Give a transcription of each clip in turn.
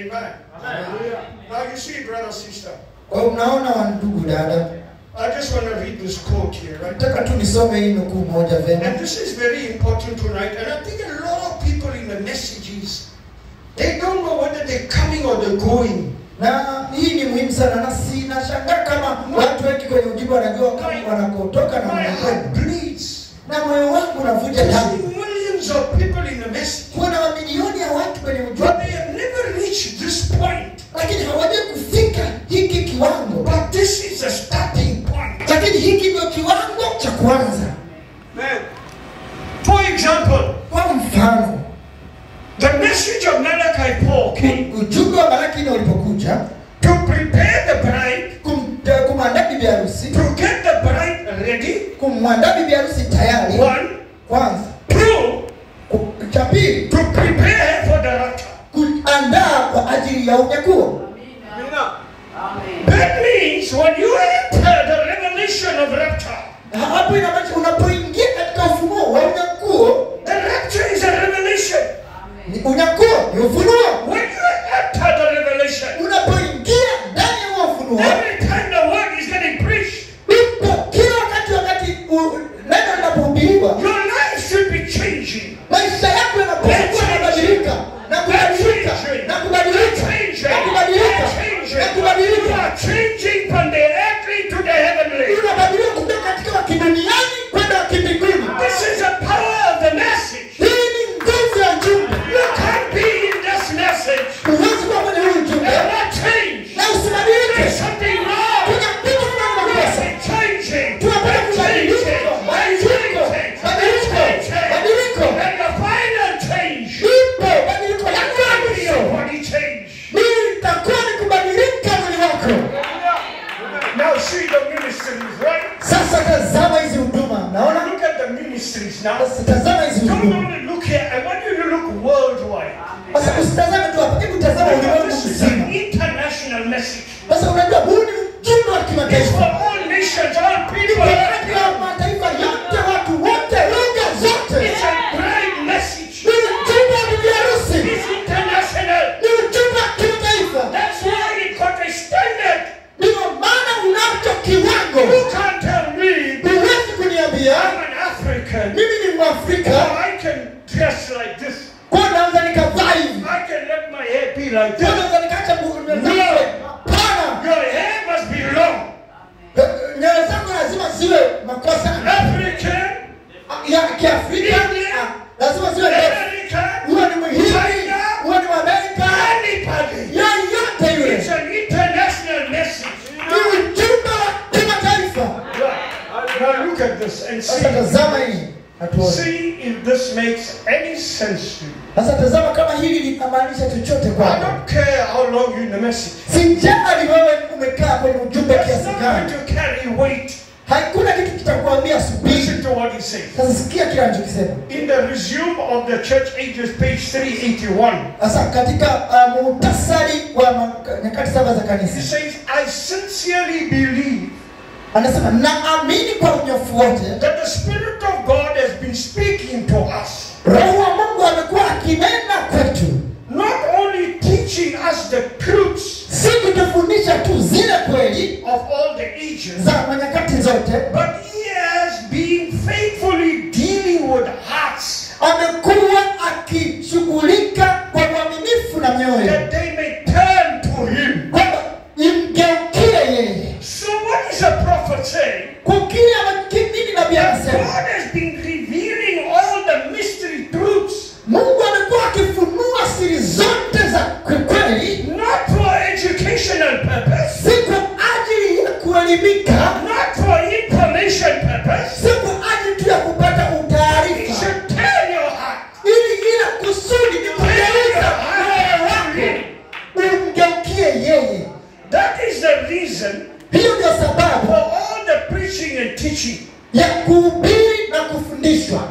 Amen. Now you see, brother, sister. Kwa hiyo mnaona wa ndugu dada, I just want to read this quote here, right? nataka tu nisome hii nukuu moja vema. And this is very important tonight. And I think a lot of people in the messages, they don't know whether they're coming or they're going. na hii ni muhimu sana na sinashangaa kama watu wengi kwenye ujumbe wanajua kama wanakotoka na My wanakwenda heart bleeds. na moyo wangu unavuja To damu see millions of people in the message, kuna mamilioni ya watu kwenye but ujumbe they have never reached this point. lakini hawajai kufika hiki kiwango But this is a starting point. lakini hiki ndio kiwango cha kwanza For example, kwa mfano the message of Malachi Paul came ujumbe wa malaki na ulipokuja to prepare the bride, kum- eh, kumwandaa bibi harusi to get the bride ready. kumwandaa bibi harusi tayari One, kwanza two, Ku- cha pili to prepare her for the rapture. kuandaa kwa ajili ya unyakuo That means when you enter the revelation of rapture, hapo inamaanisha unapoingia katika ufunuo wa unyakuo the rapture is a revelation. ni unyakuo ni ufunuo When you enter the revelation, unapoingia ndani ya huo ufunuo every time the word is getting preached, ipo kila wakati wakati u- neno linapohubiriwa your life should be changing. maisha yako yanapaswa kuwa yanabadilika na kubadilika na kubadilika na kubadilika na You kubadilika are changing from the earthly to the heavenly. unabadilika kutoka katika wa kiduniani kwenda wa kimbinguni This is the power of the message. hii ni nguvu ya ujumbe You can't be in this message huwezi kuwa kwenye huu ujumbe and not change. na usibadilike There's something wrong. kuna kitu fulani makosa It's changing. tunapata It's kubadilika changing. badiliko It's badiliko changing. badiliko And the final change ipo badiliko la will be your mwisho body change. hii itakuwa ni kubadilika mwili wako Now see the ministries, right? sasa tazama hizi huduma naona Look at the ministries now. sasa tazama hizi Don't huduma only look here. I want you to look worldwide. sasa usitazame tu hapa hebu tazama Because ulimwengu this is an mzima international message. sasa unajua huu ni ujumbe wa It's for kimataifa all nations, all ni people. kwa katika mataifa yote watu wote lugha zote It's a great message. ni ujumbe wa bibi harusi It's international. ni ujumbe wa kimataifa That's why it got extended. ndio maana unacho kiwango You can't tell me huwezi kuniambia I'm an African mimi ni or mwafrika I can dress like this. kwa naweza nikavaa hivi I can let my hair be like kwa this. naweza nikaacha mguu hapana Your hair must be long. nywele zangu lazima ziwe makosa African, ya kiafrika ah, lazima ziwe ndefu American, huwe ni mhindi China, huwe ni mwamerika anybody. yoyote yule It's an international message. ni ujumbe wa kimataifa Right. Now look at this and sasa see. tazama hii hatuone See if this makes any sense to you. sasa tazama kama hili linamaanisha chochote I kwako don't care how long you're in the message. sijali wewe umekaa kwenye ujumbe It's kiasi not gani going to carry weight. hakuna kitu kitakuambia subiri Listen to what he says. sasa sikia kile anachokisema In the resume of the church ages, page 381, sasa katika uh, muhtasari wa ma- nyakati saba za he kanisa says, I sincerely believe anasema naamini kwa unyofu wote that the Spirit of God has been speaking to us, roho wa mungu amekuwa akinena kwetu not only teaching us the truths si kutufundisha tu zile kweli of all the ages, za manyakati zote but he has been faithfully dealing with hearts amekuwa akishughulika kwa uaminifu na mioyo that they may turn to him. kwamba imgeukie yeye So what is a prophet saying? kwa kile amakimini nabii That anasema God has been revealing all the mystery truths, mungu amekuwa akifunua siri zote za kweli not for educational purpose, si kwa ajili ya kuelimika not for information purpose. si kwa ajili tu ya kupata It utaarifa should turn your heart. ili ila kusudi ni kugeuza moyo wako umgeukie yeye That is the reason hiyo ndio for sababu all the preaching and teaching. ya kuhubiri na kufundishwa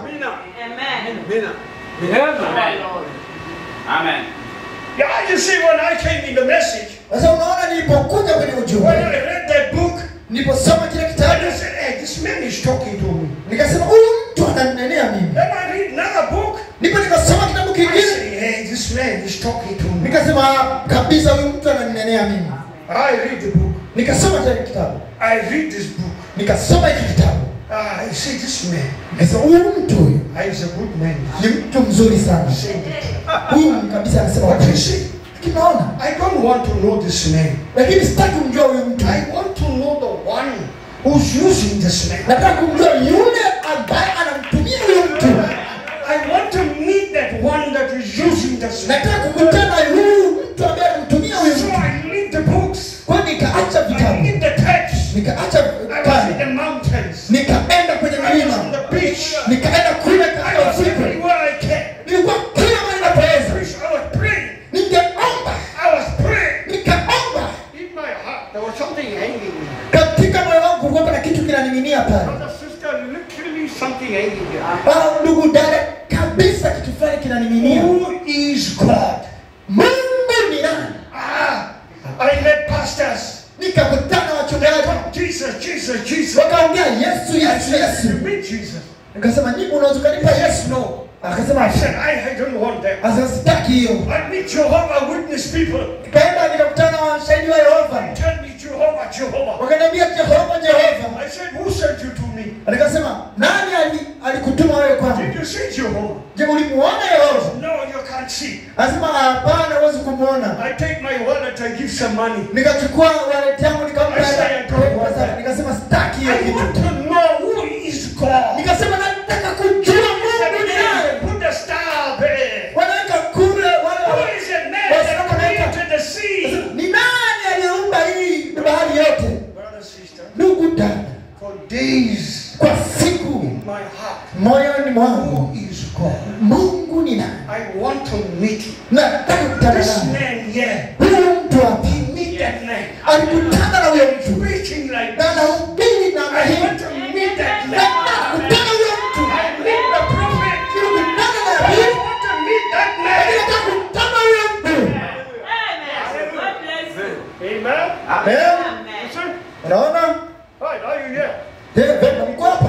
Amen. Yeah, you see, when I came in the message, sasa unaona nilipokuja kwenye when ujumbe I read that book, niliposoma kile and kitabu I said, hey, this man is talking to me. nikasema huyu mtu ananenea mimi Then I read another book. ndipo nikasoma kitabu I kingine say, hey, this this man is talking to me. nikasema "Ah, kabisa huyu mtu ananinenea mimi I read the book. nikasoma tena kitabu I read this book. nikasoma hiki kitabu Ah, I see this man. nikasema huyu mtu huyu Ah, he's a good man. ni mtu mzuri sana Saying the truth. huyu kabisa anasema But you ukweli. see, kinaona I don't want to know this man. lakini sitaki kumjua huyu mtu I want to know the one who's using this man. nataka kumjua yule ambaye anamtumia huyu mtu I want to meet that one that is using this man. nataka kukutana na huyu mtu ambaye anamtumia huyu So mtu I read the books. kwa hiyo nikaacha I vitabu read the text. nikaacha I was in the kale mountains. nikaenda kwenye I was on milima the beach. nikaenda kule I katika was ufukwe everywhere I can. nilikuwa kila mahali napoweza I was praying. ningeomba I was praying. nikaomba In my heart, there was something hanging. katika moyo wangu kulikuwa kuna kitu kinaning'inia pale Brother, sister, literally something hanging here. Ah, ndugu dada kabisa kitu fulani kinaning'inia Who is God? mungu ni nani Ah, I met pastors. nikakutana na wachungaji Jesus, Jesus, Jesus. wakaongea yesu yesu yesu You meet Jesus? nikasema nyinyi unaweza ukanipa yesu No. akasema I said, I, I don't want that. Asa sitaki hiyo I meet Jehovah Witness people. nikaenda nikakutana na washahidi wa yehova Tell me Jehovah, Jehovah. wakaniambia jehova jehova I said, who sent you to me? nikasema nani ali- alikutuma wewe Did kwangu you see Jehovah? je ulimuona yehova No, you can't see. anasema hapana huwezi kumwona I take my wallet, I give some money. nikachukua wallet yangu nikampa I say, hela. I don't want that. nikasema sitaki hiyo I want kitu to know who is God. nikasema nataka kujua mungu ni nani Put the star there. wanaweka kule Who wale is the man that created the sea? ni nani aliyeumba hii bahari yote Brother, sister, ndugu dada for days kwa siku in my heart, moyoni mwangu who is God? mungu ni nani I want to meet him. nataka kukutana This naye man here, huyu mtu hapa meet that man. alikutana na huyo mtu Preaching like na this. anahubiri namna I hii want to meet that nataka man. kukutana huyo mtu I meet the prophet. kukutana na I nabii want to meet that lakini man. nataka kukutana huyo mtu Amen. Eh, You see? unaona Right, are you here? Je, vema mko hapa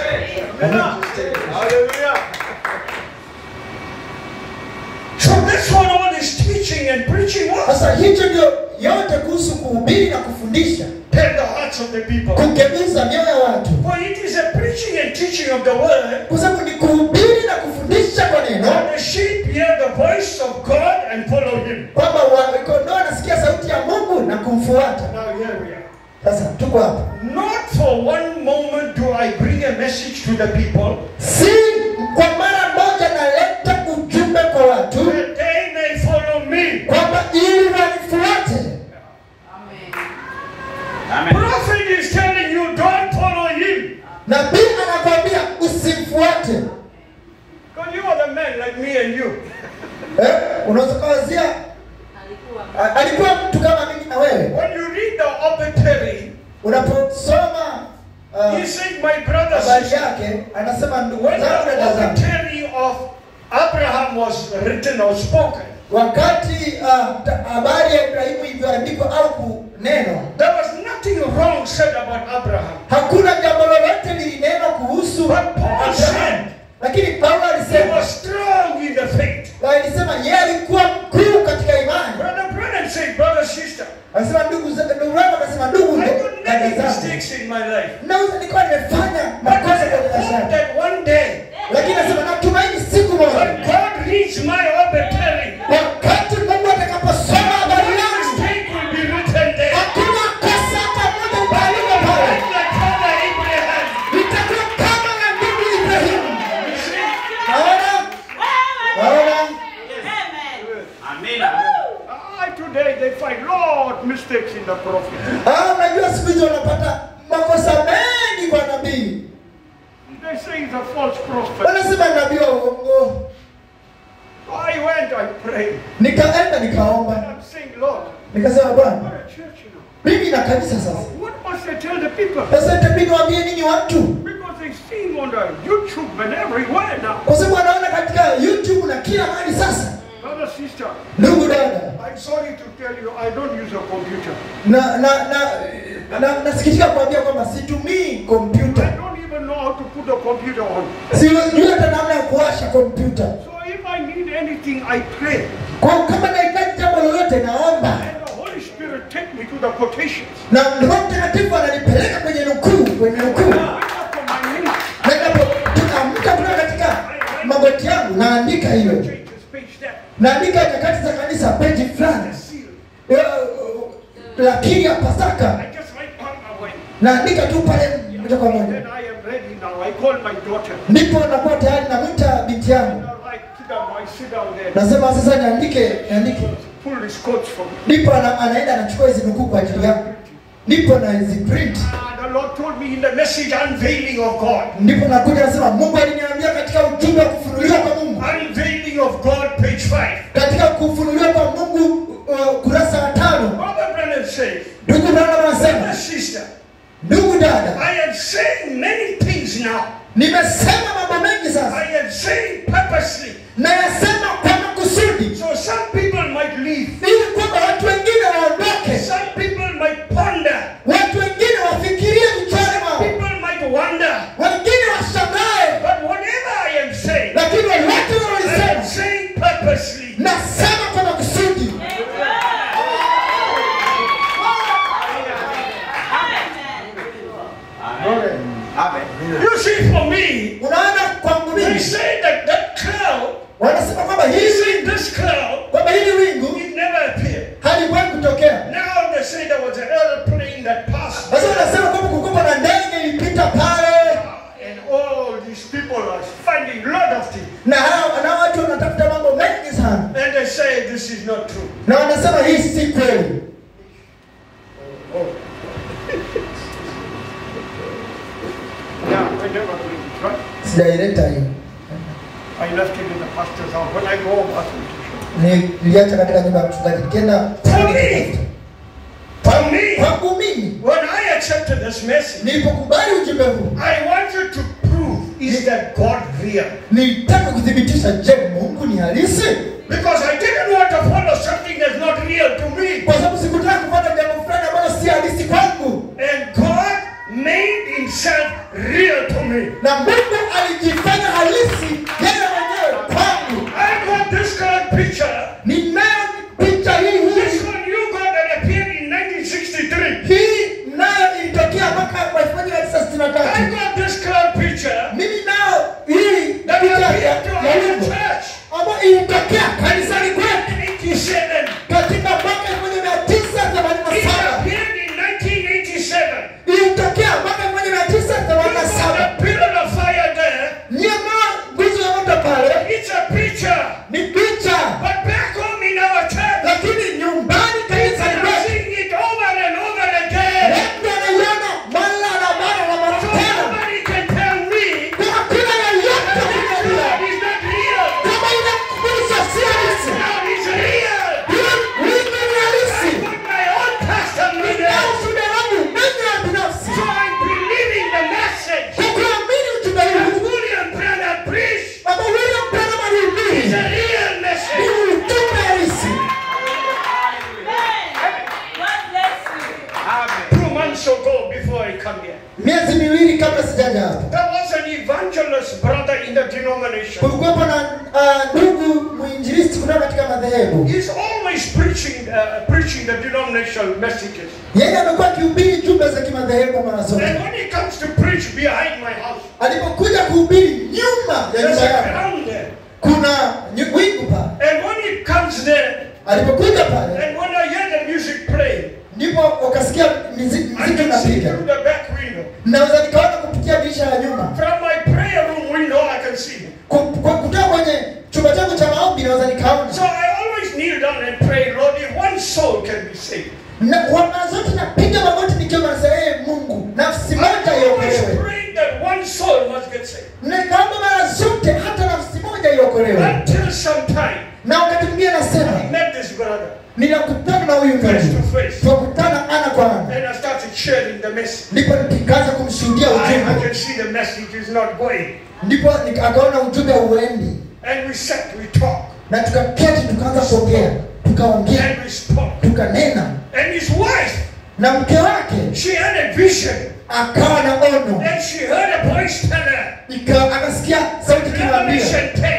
So that's what all this teaching and preaching was. sasa hicho ndio yote kuhusu kuhubiri na kufundisha Tell the hearts of the people. kugeuza mioyo ya watu For it is a preaching and teaching of the word. kwa sababu ni kuhubiri na kufundisha kwa neno And the sheep hear the voice of God and follow him. kwamba wa- kondoo anasikia sauti ya mungu na kumfuata Now here we are. sasa tuko hapa Not for one moment do I bring a message to the people si kwa mara moja naleta ujumbe kwa watu that they may follow me. kwamba ili wanifuate Prophet is telling you don't follow him. nabii anakwambia usimfuate Because you are the man like me and you. eh? unaweza kawazia a- alikuwa mtu kama mimi na wewe When you read the obituary, unaposoma uh, he said, My brother, habari sister, yake anasema ndugu when zangu the dada zangu obituary of Abraham was written or spoken, wakati uh, ta- habari ya ibrahimu ilivyoandikwa au kunenwa there was nothing wrong said about Abraham. hakuna jambo lolote lilinenwa kuhusu But Paul Abrahamu. said- lakini paulo He alisema was strong in the faith. na alisema yeye alikuwa mkuu katika imani Brother Brennan said, Brother, sister, anasema ndugu za- ndugu yangu anasema ndugu I ndo- could dada make zangu mistakes in my life. naweza nilikuwa nimefanya But I makosa kwenye maisha hope yangu that one day, lakini anasema natumaini siku moja when God reads my obituary, wakati mungu atakaposoma habari one yangu mistake will be written there. hakuna kosa hata moja itaandikwa pale Like the father Abraham. itakuwa kama na ndugu ibrahimu You see? naona naona Ah, today they find lot mistakes in the prophet. Ah, unajua siku hizi wanapata makosa mengi kwa nabii They say he's a false prophet. wanasema nabii wa uongo I went, I prayed. nikaenda And nikaomba I'm saying, Lord, nikasema bwana what a church, you know. mimi na kanisa sasa What must I tell the people? sasa itabidi niwaambie nini watu Because they sing on the YouTube and everywhere now. kwa sababu wanaona katika youtube na kila mahali sasa Brother, sister, ndugu dada I'm sorry to tell you, I don't use a computer. na na na na nasikitika kuambia kwamba situmii I kompyuta don't even know how to put the computer on. sijui hata namna ya kuwasha kompyuta So if I need need anything, I pray. Kwa kama nahitaji jambo lolote naomba, And the Holy Spirit take me to the quotations. na Roho Mtakatifu ananipeleka kwenye nukuu, kwenye nukuu. Wake up for my ministry. Na ninapoamka kutoka katika magoti yangu naandika hiyo, Changes page that. naandika nyakati za kanisa peji fulani, Seal. Eh, lakini ya Pasaka I just write on my way. naandika tu pale moja kwa moja, Then I am ready now. I call my daughter. ndipo nakuwa tayari namwita binti yangu, All right, sit down. I sit down there. nasema sasa niandike, niandike. Pull his coats from me. Ndipo ana, anaenda anachukua hizi nukuu kwa ajili yangu, ndipo naziprint, Ah, the Lord told me in the message unveiling of God. ndipo nakuja nasema, Mungu aliniambia katika ujumbe wa kufunuliwa kwa Mungu, Unveiling of God, page 5. katika kufunuliwa kwa Mungu uh, kurasa wa tano, Robert Brennan says, ndugu Branham anasema, Brother, sister, ndugu dada, I am saying many things now. nimesema mambo mengi sasa, I am saying purposely. nayasema kwa makusudi, So some people might leave. ili kwamba watu wengine waondoke, Some people might ponder. watu wengine wafikirie vichwani mwao, People might wonder. wengine washangae, But whatever I am saying, lakini lolote I am unalolisema saying purposely. nasema kwa makusudi. You see, for me, Unaona, kwangu they mimi say that that cloud, wanasema kwamba you hili see, this cloud, kwamba hili wingu it never appeared. haliwahi kutokea. Now they say there was an airplane that passed. Sasa wanasema kwamba kulikuwa na ndege ilipita pale, And all these people are finding a lot of things. na hao na watu wanatafuta mambo mengi sana, And they say this is not true. na wanasema hii si kweli. Yeah, I never believe it, right? Sijaileta hiyo, I left it in the pastor's house. When I go home, ask me to show. niliacha katika nyumba ya mchungaji, nikienda me. For me, kwangu mimi. when I accepted this message, Nilipokubali ujumbe huu, I wanted to prove is that God real? nilitaka kuthibitisha, je, Mungu ni halisi? Because I didn't want to follow something that's not real to me. Kwa sababu sikutaka kupata jambo fulani ambalo si halisi kwangu, And God made himself real to me. na Mungu alijifanya halisi yeye mwenyewe kwangu. I got this colored picture. Ninayo picha hii This hii one you got that appeared in 1963. hii nayo ilitokea mwaka wa elfu moja mia tisa sitini na I tatu. got this colored picture Mimi nao hii that picha ya appeared to ya our wimbo church ambayo ilitokea kanisani kwetu in 87. katika mwaka elfu moja mia tisa themanini na It saba appeared in 1987. ilitokea mwaka elfu moja mia tisa You themanini na got saba a pillar of fire there. nyama nguzo ya moto pale It's a picture. ni picha, But back home in our church, lakini nyumbani people kanisani are kwetu seeing it over and over again. watu wanaiona mara na mara na mara So tena. nobody can tell me Kwa hakuna yeyote that kuniambia God is not real. kama ile nguzo si halisi, God is real. hiyo wingu ni I halisi. put my own testimony Na there. ushuhuda wangu mimi ya binafsi So I'm believing the message kwa kuamini ujumbe that huu William Branham preached ambao William Branham is alihubiri a real ni message. ujumbe halisi. Two months ago, before I come here, Miezi miwili kabla sijaja hapa, there was an evangelist brother in the denomination. kulikuwepo na ah, ndugu mwinjilisti kutoka katika madhehebu. He's always preaching, uh, preaching the denominational messages. Yeye amekuwa akihubiri jumbe za kimadhehebu mara zote. And when he comes to preach behind my house, Alipokuja kuhubiri nyuma ya there's nyumba a yake, ground there. kuna nyu- wingu pale. And when he comes there, Alipokuja pale, and when I hear the music play, ndipo wakasikia mizi- I mziki can see unapiga. through the back window. Naweza nikaona kupitia dirisha la nyuma, From my prayer room window, I can see him. Ku- ku- kutoka kwenye chumba changu cha maombi, naweza nikaona So I always kneel down and pray, Lord, if one soul can be saved. na kwa mara zote napiga magoti nikiwa nasema ee Mungu, nafsi I moja always iokolewe. pray that one soul must get saved. Nikaomba mara zote hata nafsi moja iokolewe. Until sometime, Na wakati mwingine I nasema met this brother ninakutana na huyu face ndugu, to face. tukakutana ana kwa ana, And I started sharing the message. ndipo nikaanza kumshuhudia I, I ujumbe, can see the message is not going. ndipo nika- akaona ujumbe uendi, And we sat, we talked, na tukaketi tukaanza kuongea, tukaongea, and we spoke. tukanena, And his wife, na mke wake she had a vision. akawa na ono And she heard a voice tell her, Ika- akasikia sauti kimwambia Revelation 10,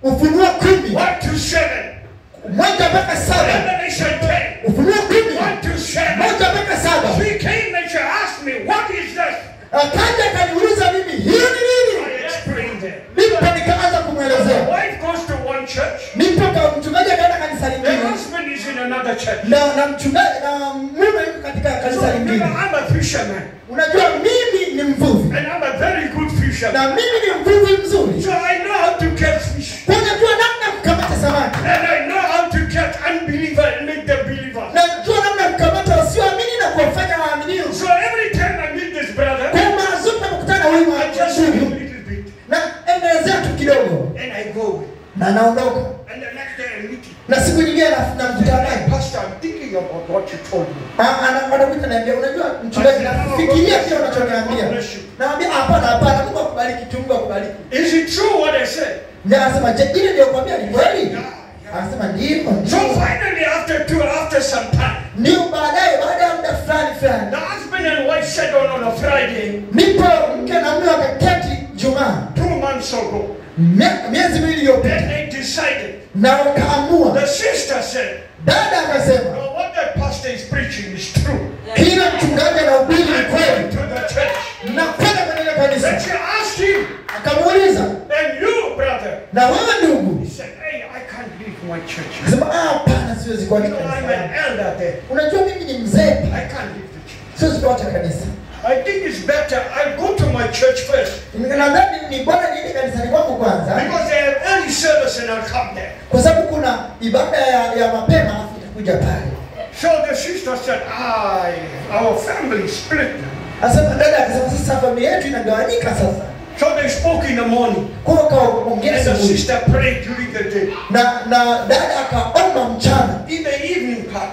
ufunuo kumi 1 to 7, moja mpaka saba Revelation 10, ufunuo kumi 1 to 7. moja mpaka saba She came and she asked me, What is this? akaja akaniuliza mimi hiyo ni nini I explained it. ndipo nikaanza The kumwelezea wife goes to one church, ndipo ka- mchungaji akaenda kanisa the lingine husband is in another church. na na mchungaji na mume yuko katika So, kanisa you know, lingine I'm a fisherman, unajua mimi ni mvuvi and I'm a very good fisherman. na mimi ni mvuvi mzuri So I know how to catch fish. kwa najua namna ya kukamata samaki And I know how to catch unbeliever and make them believers. najua namna ya kukamata wasioamini na kuwafanya waaminio So every time I meet this brother, kwa mara zote nakutana huyu I just do a ndugu little bit. na endelezea tu kidogo And I go. na naondoka And the next day I meet him. na siku nyingine na- namkutana naye Pastor, I'm thinking about what you told me. Ah, ana- anakuja naambia unajua mchungaji nafikiria kile unachoniambia naambia hapana hapana mungu akubariki tu mungu akubariki Is it true what I said? ndio anasema je ile ndio kwambia ni kweli anasema ndio So ndio finally, after two, after some time, ndio baadaye baada ya muda fulani fulani the husband and wife sat down on a Friday ndipo mke na mume wakaketi jumaa two months ago. mie- miezi miwili iliyopita Then they decided. na wakaamua The sister said, dada akasema No, what that pastor is preaching is true. kila mchungaji anahubiri ni I'm going kweli to the church. nakwenda kwenye ile Then kanisa she asked him, akamuuliza And you, brother? na wewe ndugu He said, Hey, I can't leave my church. akasema "Ah, hapana siwezi You kuacha know, I'm kanisa an elder there. unajua mimi ni mzee I can't leave the church. siwezi kuacha kanisa I think it's better I go to my church first nadhani ni bora niende kanisani kwangu kwanza because they have early service and I'll come there. kwa sababu kuna ibada ya, ya mapema alafu itakuja pale So the sister said, I, our family is split now. asema dada akasema sasa familia yetu inagawanyika sasa So they spoke in the morning. kwa hiyo wakaongea And the asubuhi sister prayed during the day. na na dada akaomba mchana In the evening part,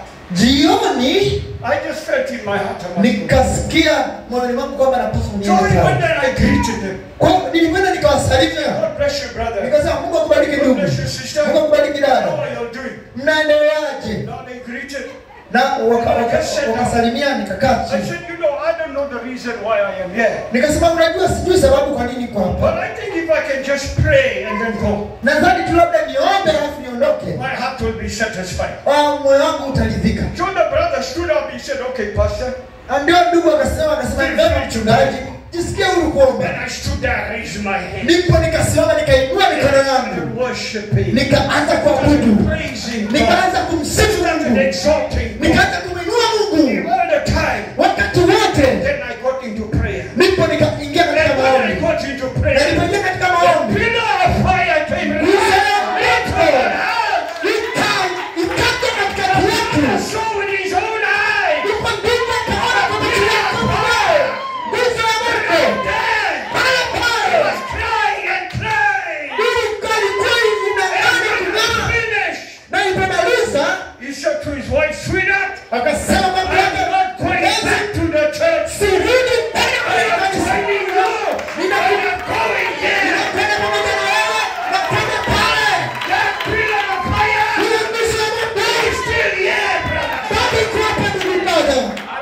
jioni I just felt in my heart. I must go. nikasikia moyoni mwangu kwamba napaswa So niende I went pale there and I greeted them. kwa hiyo nilikwenda nikawasalimia God bless you, brother. nikasema mungu akubariki God ndugu bless you, sister. mungu akubariki How dada are you doing? mnaendeleaje Now they greeted. na waka- waka- wakasalimia nikakaa I chini said, you know, I don't know the reason why I am here. nikasema unajua sijui sababu kwa nini kwa But hapa I think if I can just pray and then go, nadhani tu labda niombe alafu niondoke my heart will be satisfied. Ah, moyo wangu utaridhika So the brother stood up. He said, okay, pastor. Ah, ndio ndugu akasema akasema vema mchungaji jisikie huru kuomba Then I stood there, raised my hand, ndipo nikasimama nikainua mikono yangu and worshiping, nikaanza kuabudu praising God, nikaanza kumsifu and mungu exalting God. nikaanza kumwinua mungu All the time. wakati wote Then I got into prayer. ndipo nikaingia And katika when I maombi got into na prayer, nilipoingia katika the maombi pillar of fire came and Nguzo ya lit moto on the house. ika- ikaja katikati I yetu saw with his own eyes. ndipo ndipo akaona kwa macho yako mwenyewe nguzo ya moto Then pale I pale was crying and crying. ilikuwa ilikuwa inaanza And when I kung'aa finished, na ilipomaliza he said to his wife, sweetheart, akasema mambo I'm yake not going "Mpenzi, back to the church. sirudi tena I kwenye am kanisa telling you, I am going there. ninakwenda pamoja na wewe nakwenda pale That pillar of fire ile nguzo ya moto is still here, brother. bado iko hapa ndugu mmoja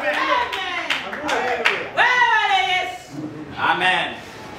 Amen.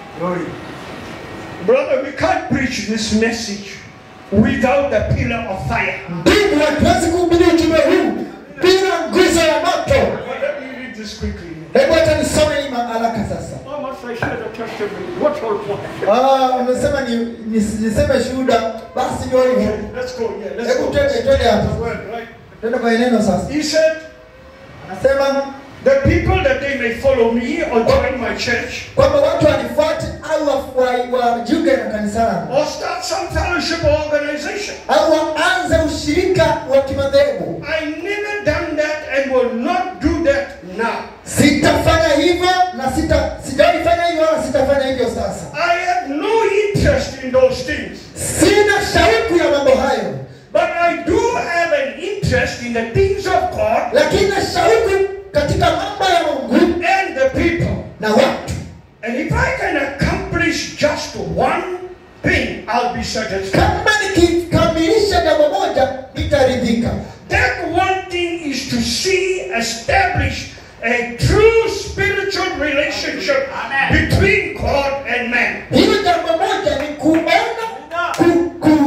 Brother, we can't preach this message without the pillar of fire. ndugu hatuwezi kuhubiri ujumbe huu bila nguzo ya moto But let me read this quickly. hebu hata nisome hii haraka sasa How must I share the testimony? What all point? Ah, umesema ni, ni, niseme shuhuda basi ndio hivyo Let's go. Yeah, let's hebu go. twende twende The hapa word, right? twende kwa neno sasa He said, anasema The people that they may follow me or join my church kwamba watu wanifuate au wa- wa- wajiunge na kanisa langu or start some fellowship or organization. au waanze ushirika wa kimadhehebu I never done that and will not do that now. sitafanya hivyo na sita sijaifanya hivyo wala sitafanya hivyo sasa I have no interest in those things. sina shauku ya mambo hayo But I do have an interest in the things of God lakini na shauku katika mambo ya mungu and the people. na watu And if I can accomplish just one thing, I'll be satisfied. kama nikikamilisha jambo moja nitaridhika That one thing is to see established a true spiritual relationship Amen. between God and man. hilo jambo moja ni kuona ku, ku,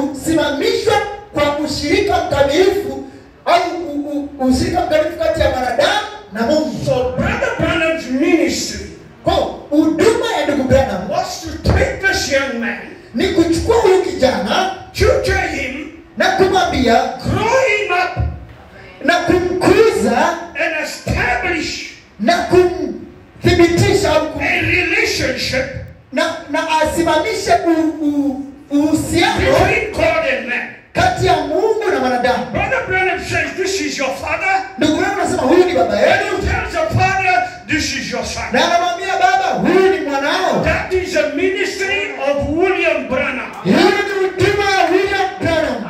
ushirika mkamilifu au u- u- ushirika mkamilifu kati ya mwanadamu na Mungu. So Brother Branham's ministry Kwa huduma ya ndugu Branham was to take this young man, ni kuchukua huyu kijana tutor him, na kumwambia grow him up, na kumkuza and establish na kumthibitisha au kum, a relationship na, na asimamishe u- u- uhusiano between God and man. kati ya Mungu na mwanadamu. Brother Branham says, This is your father. Ndugu Branham anasema huyu ni baba And yenu, he tells the father, This is your son. na anamwambia baba, huyu ni mwanao. That is the ministry of William Branham. Hiyo ni huduma ya William Branham.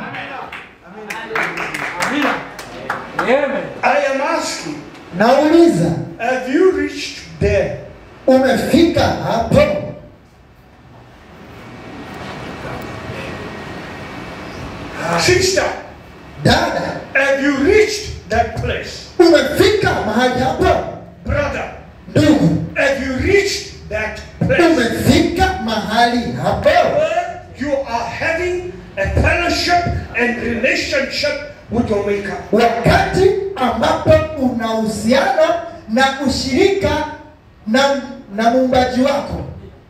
I am asking, Nauliza, have you reached there? umefika hapo? Sister, Dada, have you reached that place? umefika mahali hapo? Brother, Ndugu, have you reached that place? umefika mahali hapo? Where you are having a fellowship and relationship with your Maker. wakati ambapo una uhusiano na ushirika na, na muumbaji wako.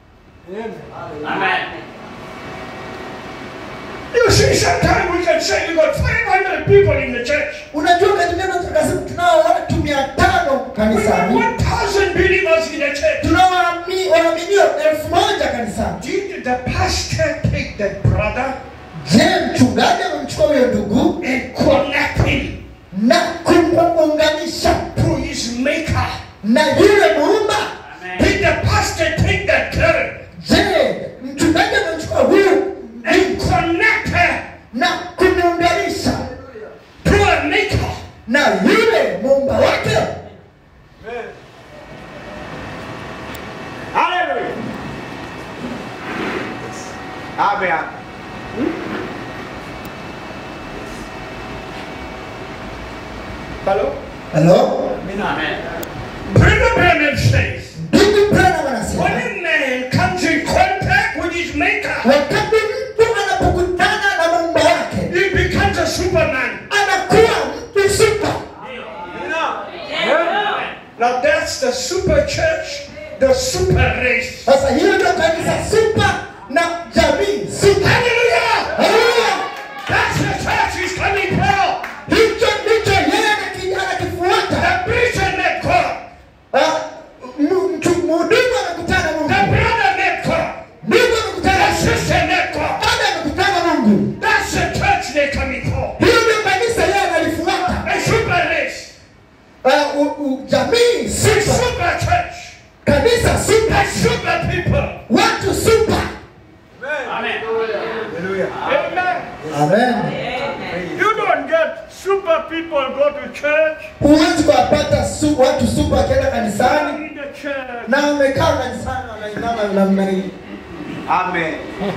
You see, sometimes we can say we got 500 people in the church. Unajua katika neno takatifu tunao watu mia tano We got kanisani, 1,000 believers in the church. tunao waami- waaminio elfu moja kanisani. Did the pastor take that brother Je, mchungaji amemchukua huyo ndugu and connect him na kumuunganisha to his Maker? na yule muumba? Did the pastor take that girl Je, mchungaji amemchukua huyu and connect her na kumuunganisha to a Maker? na yule muumba wake? Hallelujah. Amen. Hello? Halo, Brother Branham says, ndugu Branham anasema when a man comes in contact with his Maker, wakati mtu anapokutana na muumba wake he becomes a Superman. anakuwa mtu super. Now that's the super church, the super race. Sasa hiyo ndio kanisa super na jamii super. Hallelujah! Haleluya! That's the church he's coming from. Hicho ndicho yeye anaki- anakifuata. The preacher met God. Ah, m- mtu- Mhudumu anakutana The Mungu, brother met God. ndugu anakutana The sister met God. dada anakutana Mungu. That's the church they're coming from. Hiyo ndio kanisa yeye analifuata. A super race. Ah, u- u- Jamii A super, super church. kanisa A super, super people. watu super. Amen. Amen. You don't get super people go to church. Huwezi kuwapata su, watu super wakienda kanisani In the church. na wamekaa kanisani wanainama namna hii. Amen.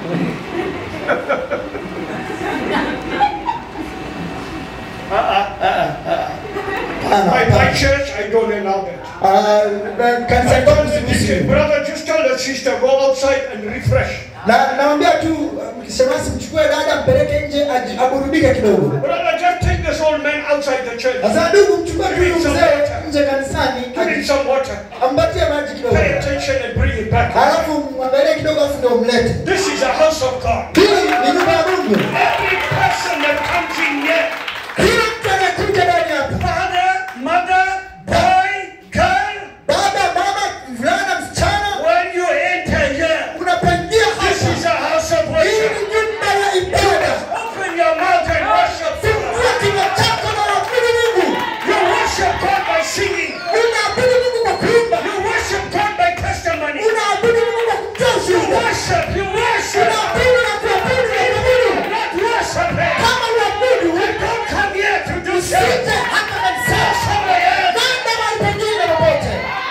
My, my church, I don't allow that. Ah, kanisa I kwangu told the deacon, siruhusu. brother, just tell the sister, go outside and refresh. Na naambia tu mkishemasi mchukue dada mpeleke nje aji- aburudike kidogo. Brother, just take this old man outside the church. Sasa ndugu, mchukue tu huyu mzee nje kanisani, Give him aji- some water. ampatie maji kidogo, Pay attention and bring him back. halafu mwangalie kidogo, afu ndio mlete. This is a house of God. Hii ni nyumba ya Mungu. Every person that comes in here, Kila mtu anayekuja ndani hapa, father, mother, boy, girl, baba, mama, mvulana, msichana, when you enter here, unapoingia this hapa, is a house of hii worship. ni nyumba ya ibada. Open your mouth and worship. Fungua kinywa chako na waabudu Mungu. You worship God by singing. Unaabudu Mungu kwa kuimba, You worship God by testimony. unaabudu Mungu kwa kutoa You ushuhuda, worship, you worship. unaabudu na kuabudu na kuabudu. Not worship. Kama uabudu, Don't come here to do usije something. hapa kanisani. Somewhere else. Nenda mahali pengine popote.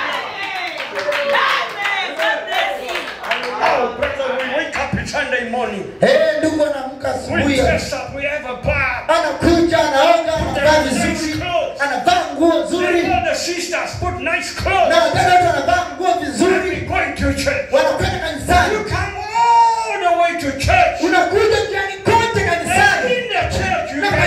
Oh, brother, we wake up on Sunday morning. Eh, ndugu anaamka We asubuhi, dress up, we have a bar. anakuja, anaoga, anavaa vizuri, anavaa nguo They nzuri, all the sisters put nice na clothes. wadada wote wanavaa nguo And vizuri, we going to church. wanakwenda You kanisani. come all the way to church. Unakuja mjani kote And kanisani, in the church, you na can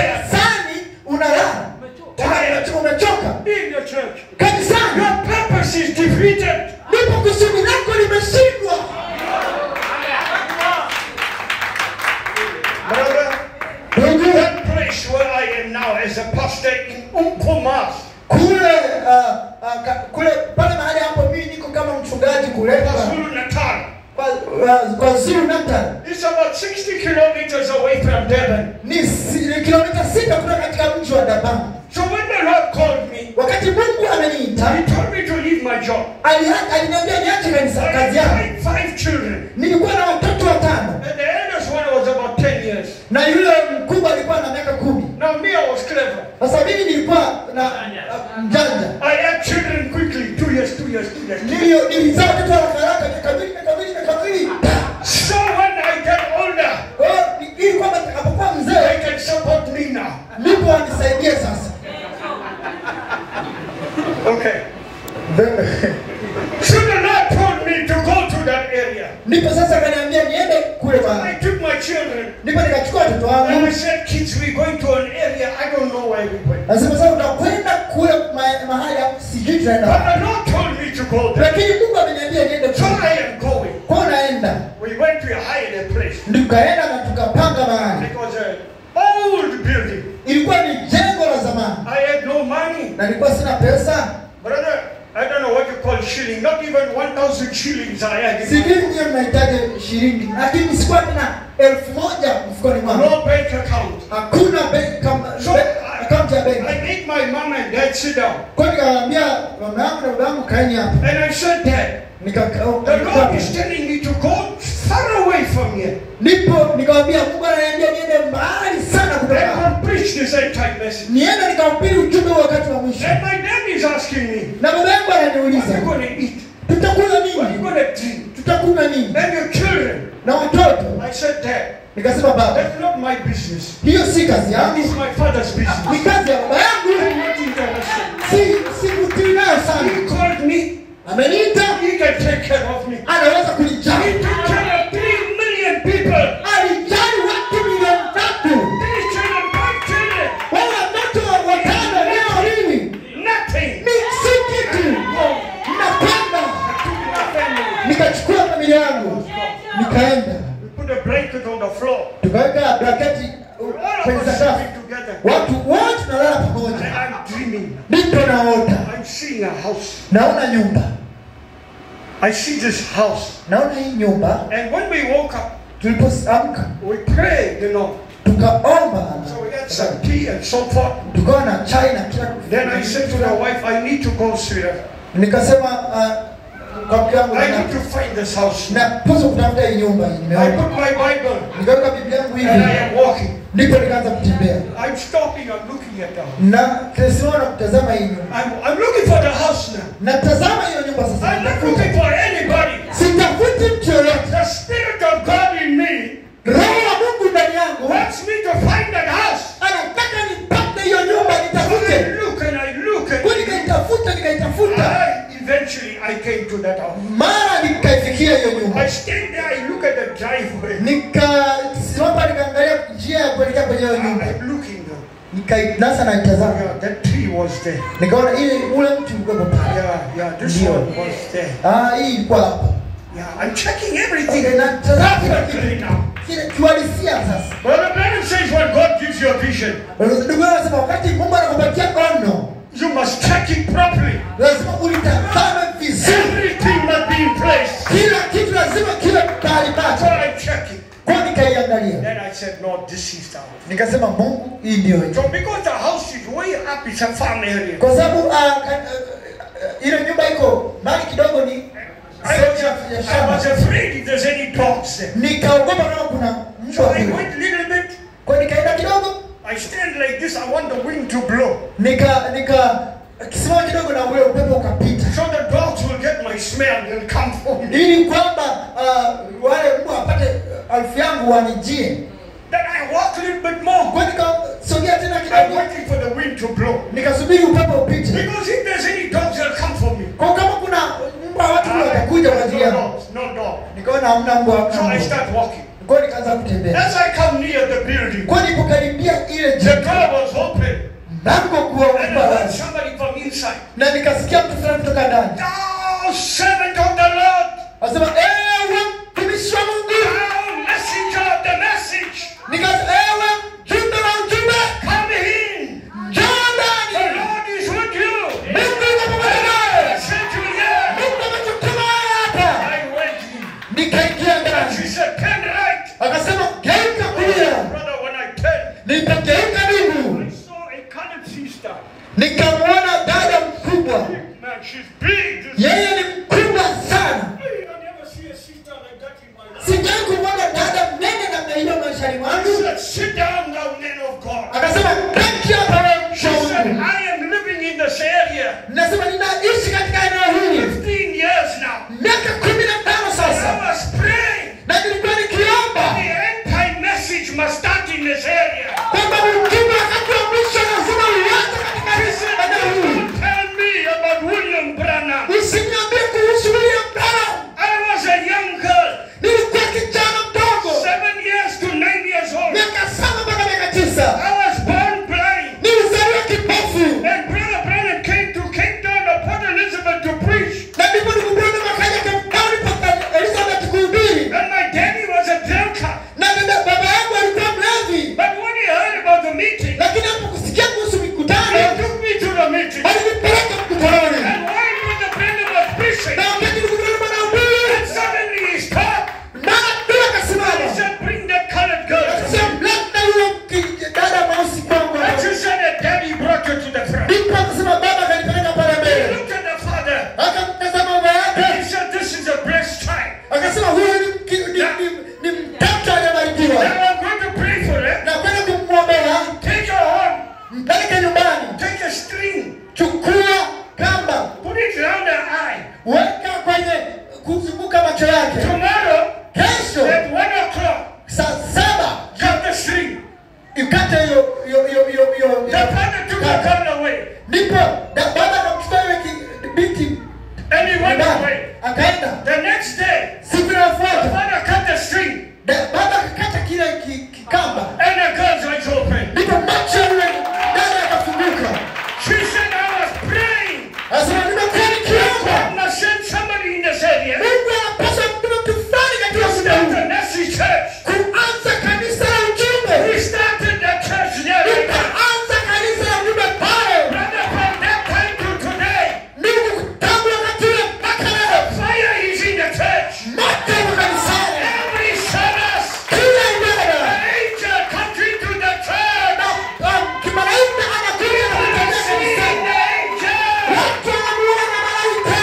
as a pastor in Umkomas. kule uh, uh, ka, kule pale mahali hapo mimi niko kama mchungaji kule kwa, KwaZulu Natal. kwa, uh, kwa Zulu Natal It's about 60 kilometers away from Durban. ni, si, ni kilomita sita kutoka katika mji wa Dabang. So when the Lord called me, Wakati Mungu ameniita He told me to leave my job. ali- aliniambia niache kanisa I kazi had yangu. five, five children. Nilikuwa na watoto watano And the eldest one was about 10 years. na yule mkubwa alikuwa na miaka kumi. Now me, I was clever. Sasa mimi nilikuwa na uh, mjanja, I had children quickly. Two years, two years, two years. Nilio- nilizaa watoto haraka haraka, miaka miwili, miaka miwili, miaka miwili. So when I get older, Kwa hiyo ni- ili kwamba nitakapokuwa they mzee can support me now. ndipo wanisaidie sasa. Okay. So the Lord told me to go to that area. Ndipo sasa akaniambia niende kule mahali. I took my children Ndipo nikachukua watoto and I wangu, said, kids, we're going to an area. I don't know where we went. nasema sasa utakwenda kule ma- mahali hapo, sijui tunaenda But wapi. the Lord told me to go there. lakini Mungu ameniambia niende So kule. I am going. Kwa hiyo naenda, We went to a higher place. tukaenda na tukapanga mahali. It was an old building. Ilikuwa ni jengo la zamani I had no money. na nilikuwa sina pesa, Brother, I don't know what you call shilling. Not even 1,000 shillings I had. in my- sijui nyewe mnahitaji shilingi, lakini sikuwa tena elfu moja mfukoni mwangu, No bank account. hakuna bank kam- So bank- I, akaunti ya I benki. made my mom and dad sit down. Kwa hiyo nikawaambia mama yangu na baba yangu kaeni hapa, And I said, Dad, Nika- the Lord is telling me to go far away from here ndipo nikawaambia Mungu ananiambia niende mbali sana kutoka hapa. and preach this end time message. niende nikahubiri ujumbe wa wakati wa mwisho. And my dad is asking me, Na baba yangu What are ananiuliza you going to eat? tutakula What are you nini? going to drink? Tutakula nini? And your children. Na watoto I said, Dad, nikasema baba, that's not my business. hiyo si kazi That yangu, is my father's ni business. kazi ya baba yangu. I'm not interested. Si sivutiwi nayo He sana. called me. Ameniita, He can take care of me. anaweza He kunijali. took care of three million people. Alijali watu milioni tatu, Three children, five children. wale watoto watano leo hii Nothing. ni si kitu. Napenda Took my family. nikachukua familia yangu nikaenda We put a blanket on the floor. tukaweka blanketi uh, All kwenye of us sakafu, sleeping together. watu wote tunalala And pamoja. I'm dreaming. Ndipo naota, I'm seeing a house. naona nyumba, I see this house. naona hii nyumba. And when we woke up, Tulipoamka we prayed, you know. tukaomba, So we had some tea and so forth. tukawa na chai na kila Then I said to the wife, I need to go, sweetheart. nikasema uh, kwa mke wangu I na- need to find this house. napaswa kutafuta hii nyumba hii I nimeona. put my Bible Nikaweka Biblia yangu and I hivi, am walking. ndipo nikaanza kutembea I'm stopping, I'm looking at the house. na tunasimama na kutazama hii nyumba. I'm, I'm looking for the house now. Natazama hiyo nyumba sasa, I'm not natafuta. looking for anybody. sitafuti mtu yoyote. The Spirit of God in me Roho wa Mungu ndani yangu wants me to find that house. anataka nipate hiyo nyumba, So I nitafute. look and I look Kwa and nikaitafuta, nikaitafuta, I, eventually I came to that house. mara nikaifikia hiyo nyumba. I stand there, I look at the driveway. Nikasimama nikaangalia njia ya kuelekea kwenye hiyo nyumba, I'm looking now. nikainasa naitazama, Yeah, that tree was there. nikaona ile ule mti ulikuwa pale. Yeah, yeah, this Ndio. one was there. Ah, hii ilikuwa hapa. Yeah, I'm checking everything Okay, natazama kila perfectly kitu. now. Kile kiuhalisia sasa. Brother Branham says when God gives you a vision, Ndugu yangu anasema wakati Mungu anakupatia ono, you must check it properly. lazima ulitazame vizuri. Everything must be in place. Kila kitu lazima kiwe mahali So pake. I check it. Kwa hiyo nikaiangalia. Then I said, Lord, this is the house. Nikasema Mungu, hii ndio hiyo. So because the house is way up, it's a farm area. Kwa sababu ah, ka- ah, ile nyumba iko mbali kidogo ni I sehemu was, ya- ya I shamba. was afraid if there's any dogs there. Nikaogopa kama kuna So mbwa I kule. went a little bit. Kwa hiyo nikaenda kidogo, I stand like this. I want the wind to blow. nika nika kisimama kidogo na ule upepo ukapita. So the dogs will get my smell and come for me. Ili kwamba ah, wale mbwa wapate ah, harufu yangu wanijie. Then I walk a little bit more. Kwa hiyo nikasogea tena I'm kidogo, waiting for the wind to blow. nikasubiri upepo upite. Because if there's any dogs, they'll come for me. Kwa kama kuna mbwa watu watakuja kwa ajili no yangu. dogs, no dog. Nikaona hamna mbwa, hamna So I mbwa. start walking. Kwa hiyo nikaanza kutembea. As I come near the building, Kwa hiyo nilipokaribia ile the jengo, door was open. mlango kuwa And I heard wazi. somebody from inside. na nikasikia mtu fulani kutoka ndani Thou servant of the Lord, anasema ewe mtumishi wa Mungu, thou messenger of the message, nikasema ewe mjumbe wa ujumbe, come in. aligeuka ndugu I saw a colored sister. nikamwona dada mkubwa Man, she's big. yeye ni mkubwa sana Hey, I never see a sister like that in my life. sijai kumwona dada mnene namna hiyo maishani I mwangu said, sit down now, man of God. akasema kati hapa wewe She said, mshauri I am living in this area nasema ninaishi katika eneo hili 15 years now. miaka kumi na tano I sasa was praying. na nilikuwa nikiomba The end time message must start in this area. kwamba ujumbe wakati wa mwisho lazima uanze He katika said, eneo hili don't tell me about William Branham. usiniambie kuhusu William Branham I was a young girl, nilikuwa kijana mdogo seven years to nine years old. miaka saba mpaka miaka tisa I was born blind. nilizaliwa kipofu And Brother Branham came to Cape Town to Port Elizabeth to preach. na ndipo nikubona makaja kampani paka Elizabeth kuhubiri And my daddy was a drunker. na dada baba yangu alikuwa mlevi But when he heard about the meeting, lakini hapokusikia kuhusu he mikutano took me to the meeting. alinipeleka mkutanoni And while Brother Branham was preaching, na wakati nikutana mwanahubiri and suddenly he stopped. mara tu He akasimama said, bring that colored girl. akasema mleta yule ki- dada mweusi kwangu And she said that daddy brought her to the front. ndipo akasema baba akanipeleka pale He mbele looked at the father. akamtazama baba And yake he said, this is a blessed child. akasema huyu ni mki- ni- ni- ni mtoto Now aliyebarikiwa I'm going to pray for her. na kwenda kumwombea Take her home. mpeleke nyumbani Take a string. chukua kamba Put it around her eye. weka kwenye kuzunguka macho yake Tomorrow, kesho at one o'clock, saa saba cut the string. ikate hiyo hiyo hiyo hiyo hiyo The father took the kamba. girl away. ndipo da- baba akamchukua yule ki- binti And he went nyumbani away. akaenda The next day, siku the inayofuata father cut the string. da- baba akakata kile ki- kikamba And the girl's eyes open. ndipo macho ya yule dada akafunguka She said, I was praying. anasema nimekuwa nikiomba God must send somebody in this area mungu anapaswa mtume mtu fulani to katika muda start huu a message church. kuanza kanisa la ujumbe We started the church there. right now. ikaanza kanisa la ujumbe pale Brother, from that time to today, mungu tangu wakati ule mpaka leo fire is in the church. moto wa kanisani Every service, kila an ibada angel comes into the church. um, kimalaika anakuja na People kutembea see the kanisani angel. watu wanamuona malaika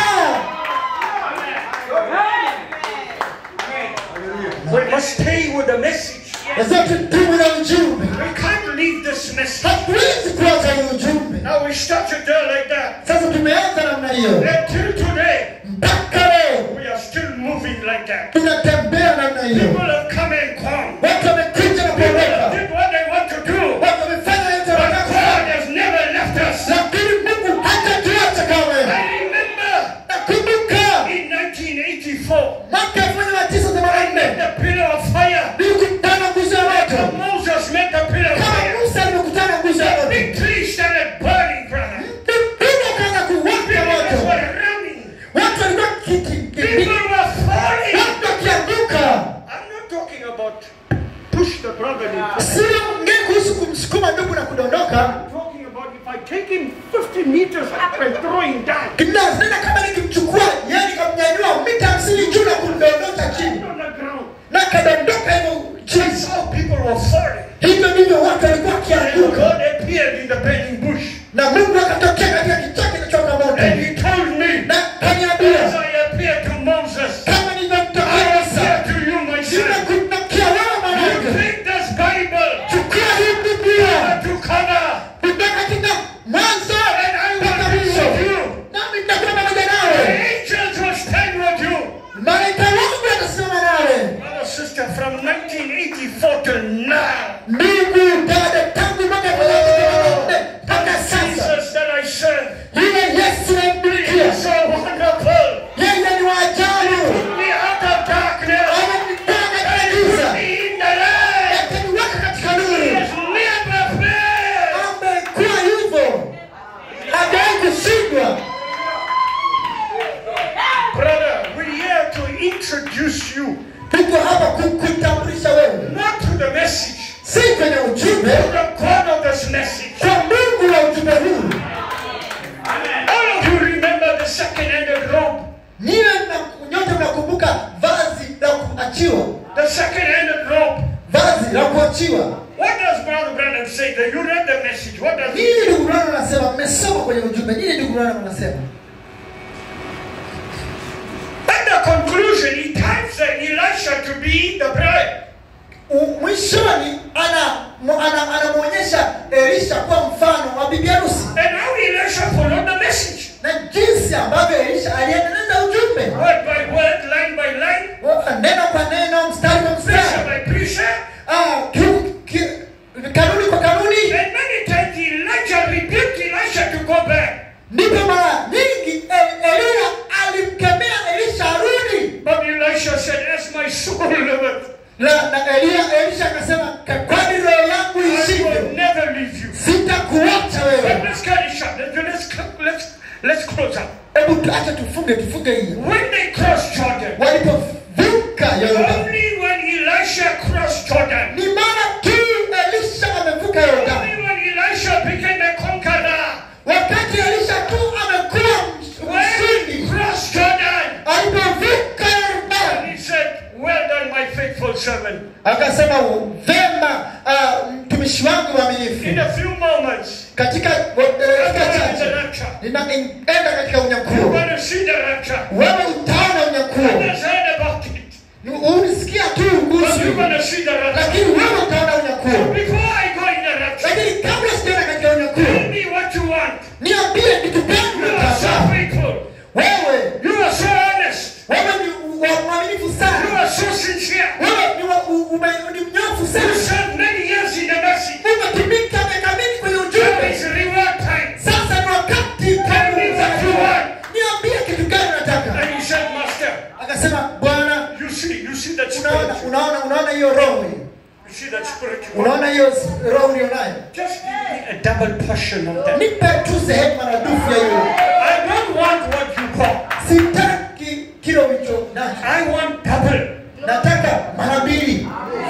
We must stay with the message. lazima tudumu na ujumbe We can't leave this message. hatuwezi kuacha hii ujumbe Now we started there like that. sasa tumeanza namna hiyo Until today, mpaka leo we are still moving like that. tunatembea namna hiyo People have come and gone. watu wamekuja na People have kuondoka did what they want to do. watu wamefanya yote But wanataka God has never left us. lakini mungu hatatuacha kamwe I remember nakumbuka in 1984, mwaka elfu moja mia tisa I themanini met na nne the pillar of fire. nilikutana nguzo ya Like moto Moses met the pillar of kama fire. musa alivyokutana nguzo ya The moto big tree started burning, brother. mbingu akaanza kuwaka People moto were running. watu walikuwa kiki- People kiki- were falling. watu wakianguka I'm not talking about push the brother in. sio ongee kuhusu kumsukuma ndugu na kudondoka I'm talking about if I take him 50 meters up and throw him down kinazena kama nikimchukua yeye nikamnyanyua mita hamsini juu na kumdondosha chini on the ground. na kadondoka hivyo chini That's how people were falling. hivyo ndivyo watu walikuwa And wakianguka God appeared in the burning bush. na mungu akatokea katika kichaka kinachoka moto And he told me, na as kaniambia I appeared to Moses, kama I nilivyomtokea appear musa to you, my son. nimekutokea wewe You mwanangu take this Bible chukua hii biblia to cover, kutoka katika mwanzo and I mpaka will be mwisho with you. nami nitakuwa pamoja The nawe angels will stand with you. malaika wangu watasimama nawe Brother, sister, from 1984 till now, ndugu dada tangu mwaka elfu moja mia tisa themanini na nne mpaka sasa Jesus that I serve, yule yesu namtumikia is so wonderful. yeye ni wa ajabu Me out of darkness, ananitoa katika giza me in the light. akaniweka katika He nuru has never failed. amekuwa hivyo hajawahi kushindwa Brother, we're here to introduce you tuko hapa kukutambulisha wewe not to the message, si kwenye to ujumbe the God of this message. kwa mungu wa ujumbe huu All of you remember the second handed robe, niwe mna- nyote mnakumbuka vazi la kuachiwa the second handed robe. vazi la kuachiwa What does Brother Branham say? The you read the message. What does it nini mean? ndugu Branham anasema mmesoma kwenye ujumbe nini ndugu Branham anasema At the conclusion, he types that Elisha to be the bride. U- mwishoni ana mu- ana- anamwonyesha elisha kuwa mfano wa bibi harusi And how Elisha followed the message. na jinsi ambavyo elisha aliendeleza ujumbe Word by word, line by line, Wa- neno kwa neno mstari kwa pressure mstari by pressure. Ah, ki- ki- kanuni kwa kanuni And many times Elijah rebuked Elisha to go back. ndipo mara nyingi E- eliya alimkemea elisha arudi But Elisha said, As my soul liveth, na, na eliya elisha akasema "Ka- kwani roho yangu I will ishinde never leave you. sitakuacha But wewe let's get it shut. Let's, let's, let's, let's close up. hebu tuache tufunge tufunge hiyo When they crossed Jordan, walipovuka yordani only when Elisha crossed Jordan, ni mara tu elisha amevuka yordani only when Elisha became a conqueror, wakati elisha tu amekuwa when he mshindi crossed Jordan, alipovuka and yordani he said, Well done, my faithful servant. akasema vema ah, mtumishi wangu In mwaminifu a few moments, katika eh, after dakika the chache rapture, ninaenda katika you're unyakuo going to see the rapture. wewe utaona unyakuo Others heard about it, Ni- ulisikia tu but kuhusu you're going to see the rapture. lakini wewe utaona unyakuo Before I go in the rapture, lakini kabla sijaenda katika tell unyakuo me what you want. niambie kitu gani You are so unataka faithful. wewe You are so honest. wewe ni wa- mwaminifu You sana are so sincere. wewe ni wa- u- ume- ni mnyofu You sana served many years in the message. umetumika miaka mingi kwenye Now ujumbe it's reward time. sasa ni wakati Tell me what you want. niambie kitu gani unataka And he said, Master, akasema bwana you see, you see that unaona spirit. unaona unaona hiyo roho hiyo You see that spirit. you want. unaona hiyo s- roho ulionayo Just give me a double portion of that. nipe tu sehemu maradufu ya hiyo I don't want what you got. sitaki kile ulicho nacho I want double. nataka mara mbili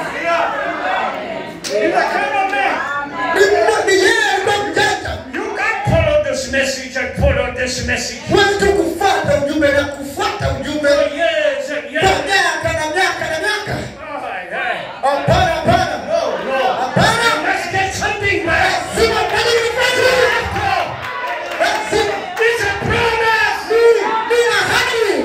He's a kind of man. Ni mmo- ni yeye alikuwa mjanja You can't follow this message and follow this message huwezi tu kufuata ujumbe na kufuata ujumbe for years and kwa years. miaka na miaka na miaka Oh, yeah. hapana hapana No, no. hapana Let's get something back. lazima fanye nifanye lazima It's a promise. ni ahadi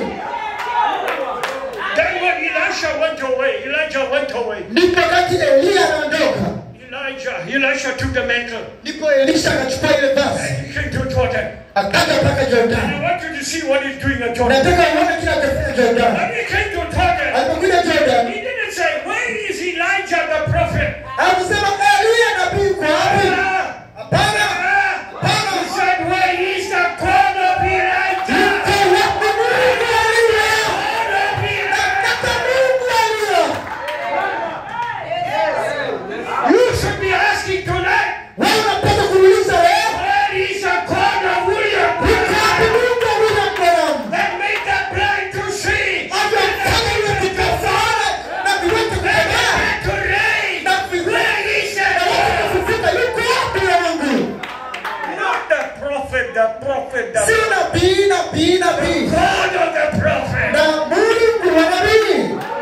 Then when Elisha went away, Elijah went away. ndipo wakati eliya anaondoka Elijah, Elisha took the mantle. ndipo elisha akachukua ile basi He came to Jordan. akaja mpaka And jordani I want you to see what he's doing at Jordan. nataka uone kile anachofanya jordani When he came to Jordan, alipokuja jordani he didn't say, Where is Elijah the prophet? akusema eliya nabii kwa wapi Ah, hapana ah. He said, Where is the God of Elijah? Yuko wapi Mungu aliye? God of Elijah. Nataka Mungu aliye. You should be asking tonight, Wewe unapaswa kuuliza leo, Where is the God of William? yuko wapi Mungu aliye Branham? That made the blind to see. Amefanya iwe kikafaana na viwete kutembea To raise. na viwete Where is the na watu kufufuka. Yuko wapi wa Mungu? Not the prophet, the prophet, the Si nabii, nabii, nabii. God of the prophet. Na Mungu wa nabii.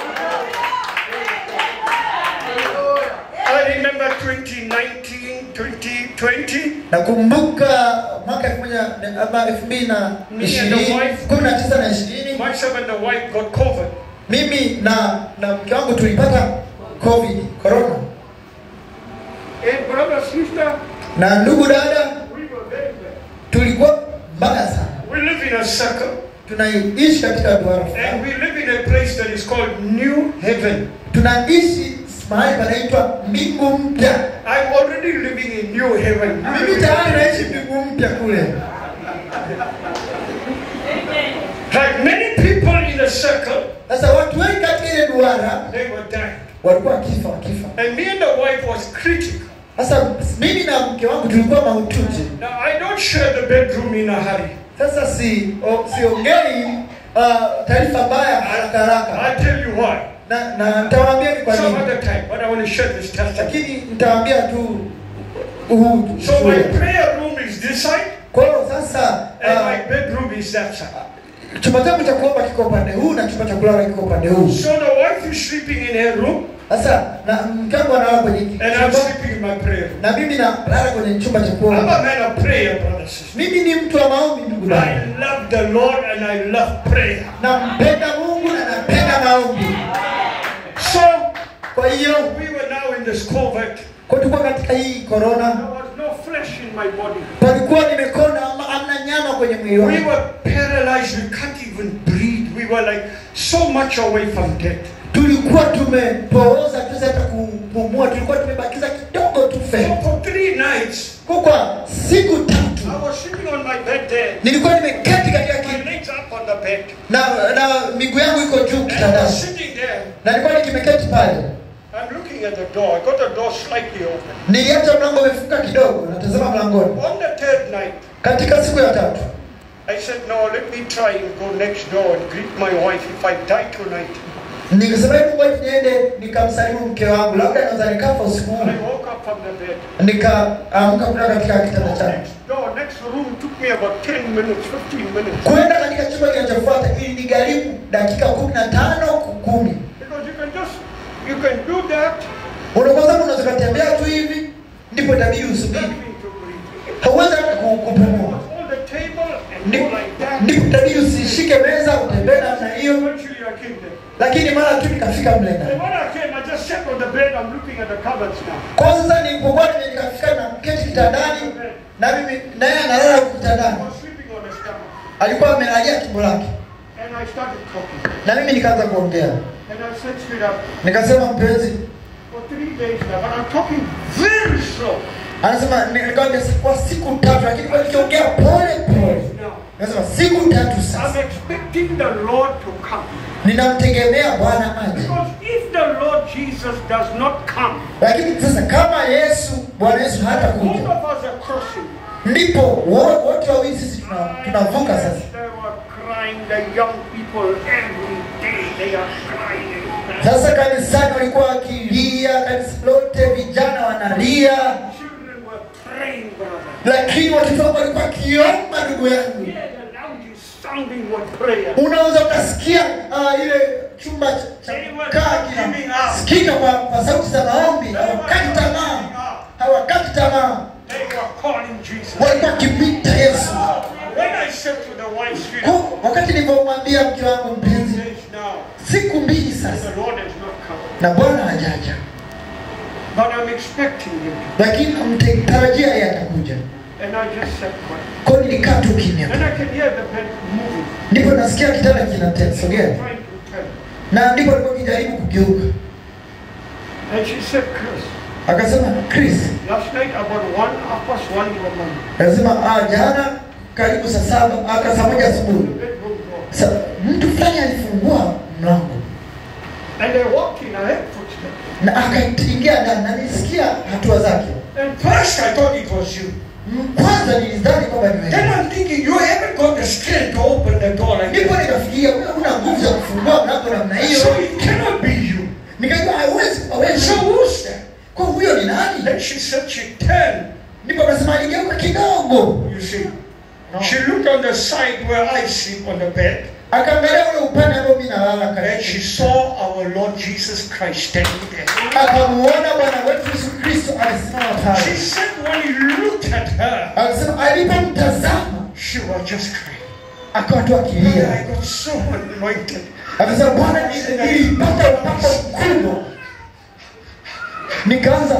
I remember 2019, 2020. Nakumbuka mwaka elfu moja ama elfu mbili na ishirini kumi na tisa na ishirini Myself and the wife got COVID. mimi na na mke wangu tulipata covid corona And brother, sister, na ndugu dada we were very bad. tulikuwa mbaya sana We live in a circle tunaishi katika duara and fulani we live in a place that is called New Heaven. tunaishi mahali panaitwa mbingu mpya I'm already living in New Heaven. mimi tayari naishi mbingu mpya kule Like many people in the circle, sasa watu wengi katika ile duara they were dying. walikuwa wakifa wakifa And me and the wife was critical. sasa mimi na mke wangu tulikuwa mahututi Now I don't share the bedroom in a hurry. sasa si o, siongei uh, taarifa mbaya haraka haraka I'll tell you why. na na nitawaambia ni kwa Some nini other time, but I want to share this testimony. lakini nitawaambia tu huu So my ushuhuda. prayer room is this side, kwa hiyo sasa and uh, my bedroom is that side. chumba changu cha kuomba kiko upande huu na chumba cha kulala kiko upande huu So the wife is sleeping in her room, sasa na mke wangu analala kwenye and I'm chumba sleeping in my prayer. room. na mimi nalala kwenye chumba cha I'm kuomba a man of prayer, brothers and sisters. mimi ni mtu wa maombi ndugu I zangu love the Lord and I love prayer. nampenda mungu na napenda maombi So kwa hiyo we were now in this COVID. kwa tulikuwa katika hii There corona was no flesh in my body. palikuwa nimekonda ama hamna nyama kwenye mwili We wangu were paralyzed. We can't even breathe. We were like so much away from death. tulikuwa tumepooza tuweza hata kupumua tulikuwa tumebakiza kidogo tu So fe for three nights, kwa kwa siku tatu I was sitting on my bed there. nilikuwa nimeketi katika My kiti legs up on the bed. na na miguu yangu iko juu And I was kitandani sitting there. na nilikuwa nikimeketi pale I'm looking at the door. I got the door slightly open. niliacha mlango umefunga kidogo natazama mlangoni On the third night, katika siku ya tatu I said, no, let me try and go next door and greet my wife if I die tonight. nikasema hebu ngoja niende nikamsalimu mke wangu labda naweza nikafa usiku huu I woke up from the bed. nikaamka kutoka katika kitanda changu Next door, next room took me about 10 minutes, 15 minutes. kwenda katika chumba kinachofuata ili nigharimu dakika kumi na tano kumi Because you can just, you can do that, unakosa unaweza ukatembea tu hivi ndipo itabidi usubiri nothing to breathe. hauwezi hata ku- kupumua On the table and go Ndipo- like that. ndipo itabidi usishike meza utembee namna hiyo Eventually I came there. lakini mara tu nikafika mle And ndani when I came, I just sat on the bed, I'm looking at the cupboards now. kwanza nilipokuwa nime- nikafika na keti kitandani na mimi naye analala huku I kitandani was sleeping on the stomach. alikuwa amelalia tumbo lake And I started talking. na mimi nikaanza kuongea And I said straight up, nikasema mpenzi for three days now, but I'm talking very slow. anasema nikamwambia kwa siku tatu lakini kwa nikiongea pole pole Now, nasema siku tatu sasa I'm expecting the Lord to come. ninamtegemea bwana aje Because if the Lord Jesus does not come, lakini sasa kama yesu bwana yesu hata both kuja of us are crossing. ndipo wo- wote wawili sisi tuna- tunavuka sasa They were crying, the young people every day, they are crying. and crying. sasa kanisani walikuwa wakilia kanisa lote vijana wanalia Children were praying, brother. lakini watoto wangu walikuwa wakiomba ndugu yangu Yeah, the lounge is sounding with prayer. unaweza ukasikia uh, ile chumba cha- cha kaa kinasikika kwa, kwa sauti za maombi hawakati tamaa hawakati tamaa They were calling Jesus. walikuwa wakimwita yesu When I said to the wife, sweetheart, Kwa- wakati nilivyomwambia mke wangu mpenzi days now, siku mbili sasa the Lord has not come. na bwana hajaja But I'm expecting him. lakini mtarajia yeye atakuja And I just said, what? kwao nilikaa tu kimya And I can hear the bed moving, ndipo nasikia kitanda kinasogea trying to turn. na ndipo alikuwa kijaribu kugeuka And she said, Chris, akasema chris last night about one, half past one in the morning, akasema ah, jana karibu saa saba aka saa moja the asubuhi bedroom door. Sa, mtu fulani alifungua mlango And I walked in, I heard footsteps. na akaingia ndani na nilisikia hatua zake And first I thought it was you. Mm, kwanza nilidhani kwamba ni Then wewe I'm thinking, you haven't got the strength to open the door like ndipo that. nikafikiria wewe una nguvu za kufungua mlango namna hiyo So it cannot be you. nikajua haiwezi kuwa wewe So who's that? kwa huyo ni nani Then she said she turned. ndipo akasema aligeuka kidogo You see, No. she looked on the side where I sleep on the bed, akaangalia ule upande ambao mimi nalala and she karibu saw our Lord Jesus Christ standing there. akamuona bwana wetu yesu kristo alisimama She pale said when he looked at her, akasema alipomtazama she was just crying. akawa tu I akilia got so anointed. akasema bwana ni- nilipata upako mkubwa nikaanza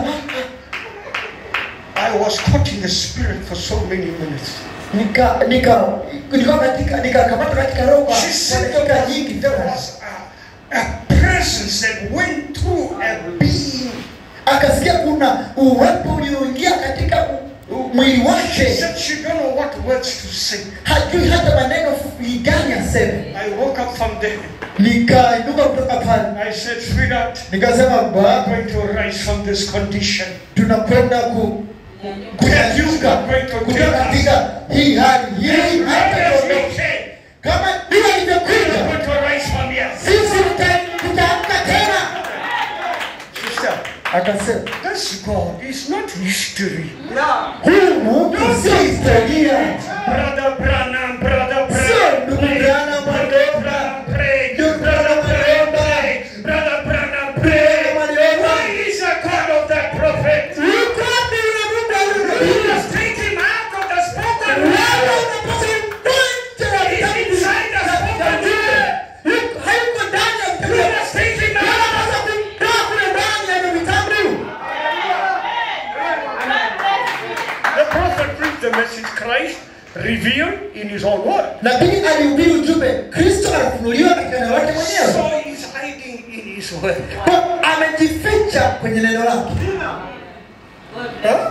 I was caught in the spirit for so many minutes. nika nika nilikuwa katika nikakamata katika roho kwa She kwa said dakika there was, nyingi there was a, a presence that went through a being. akasikia kuna uwepo ulioingia katika u- u- mwili She wake said she don't know what words to say. hajui hata maneno fupi gani aseme I woke up from there. nikainuka kutoka pale I said, sweetheart, nikasema I'm bwana going to rise from this condition. tunakwenda ku That you kunyanyuka are going to kutoka take us. katika hii hali hii As hata you tuondoke. came, kama vile we are ilivyokuja going to rise from here. sisi tuta- tutaamka tena Sister, akasema this God is not history. huyu mungu si historia Brother Branham, brother sio Branham. ndugu Branham Brother Wandera. Branham, pray. Ndugu Brother Branham Branham, Wandera. pray. Brother Branham, Branham pray. Wandera. message Christ revealed in his own word. nabii alihubiri ujumbe kristo alifunuliwa katika neno lake mwenyewe So he's hiding in his word. Kwa amejificha kwenye neno lake Huh?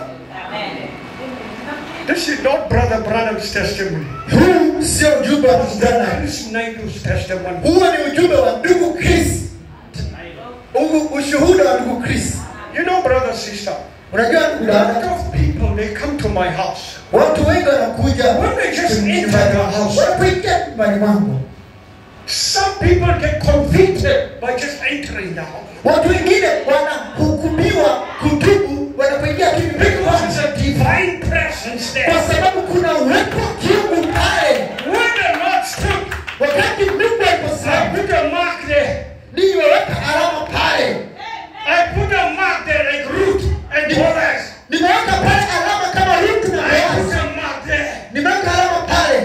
This is not Brother Branham's testimony. huu sio ujumbe wa mvulana This is Naidu's testimony. huo ni ujumbe wa ndugu chris Huu ushuhuda wa ndugu chris You know, brother, sister, unajua ndugu a lot dada of people they come to my house. watu wengi wanakuja When they just kwenye enter nyumbani the wangu. house. wanapoingia nyumbani mwangu Some people get convicted by just entering the house. watu wengine wanahukumiwa kutubu wanapoingia tu nyumbani Because mwangu. there's a divine presence kwa there. sababu kuna uwepo wa kiungu pale When the Lord stood, wakati mungu I aliposimama put a mark there. niliweka alama pale I put a mark there like Ruth and Boaz. nimeweka pale alama kama rutu na I put boazi a mark there. nimeweka alama pale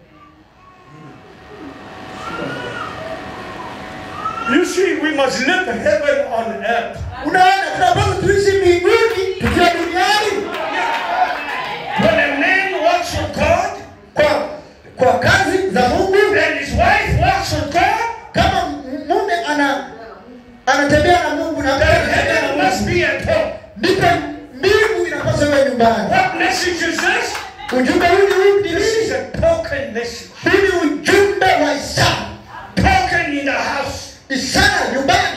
You see, we must live heaven on earth. unaona tunapaswa tuishi mbinguni tukiwa duniani When a man walks with God kwa kwa kazi za mungu and his wife walks with God, kama mume ana anatembea na mungu na mke then anatembea heaven na must mungu be at home. ndipo mbingu inapaswa iwe nyumbani What message is this? ujumbe huu ni huu ni This is nini? a token message. huu ni ujumbe wa ishara Token in the house. ishara nyumbani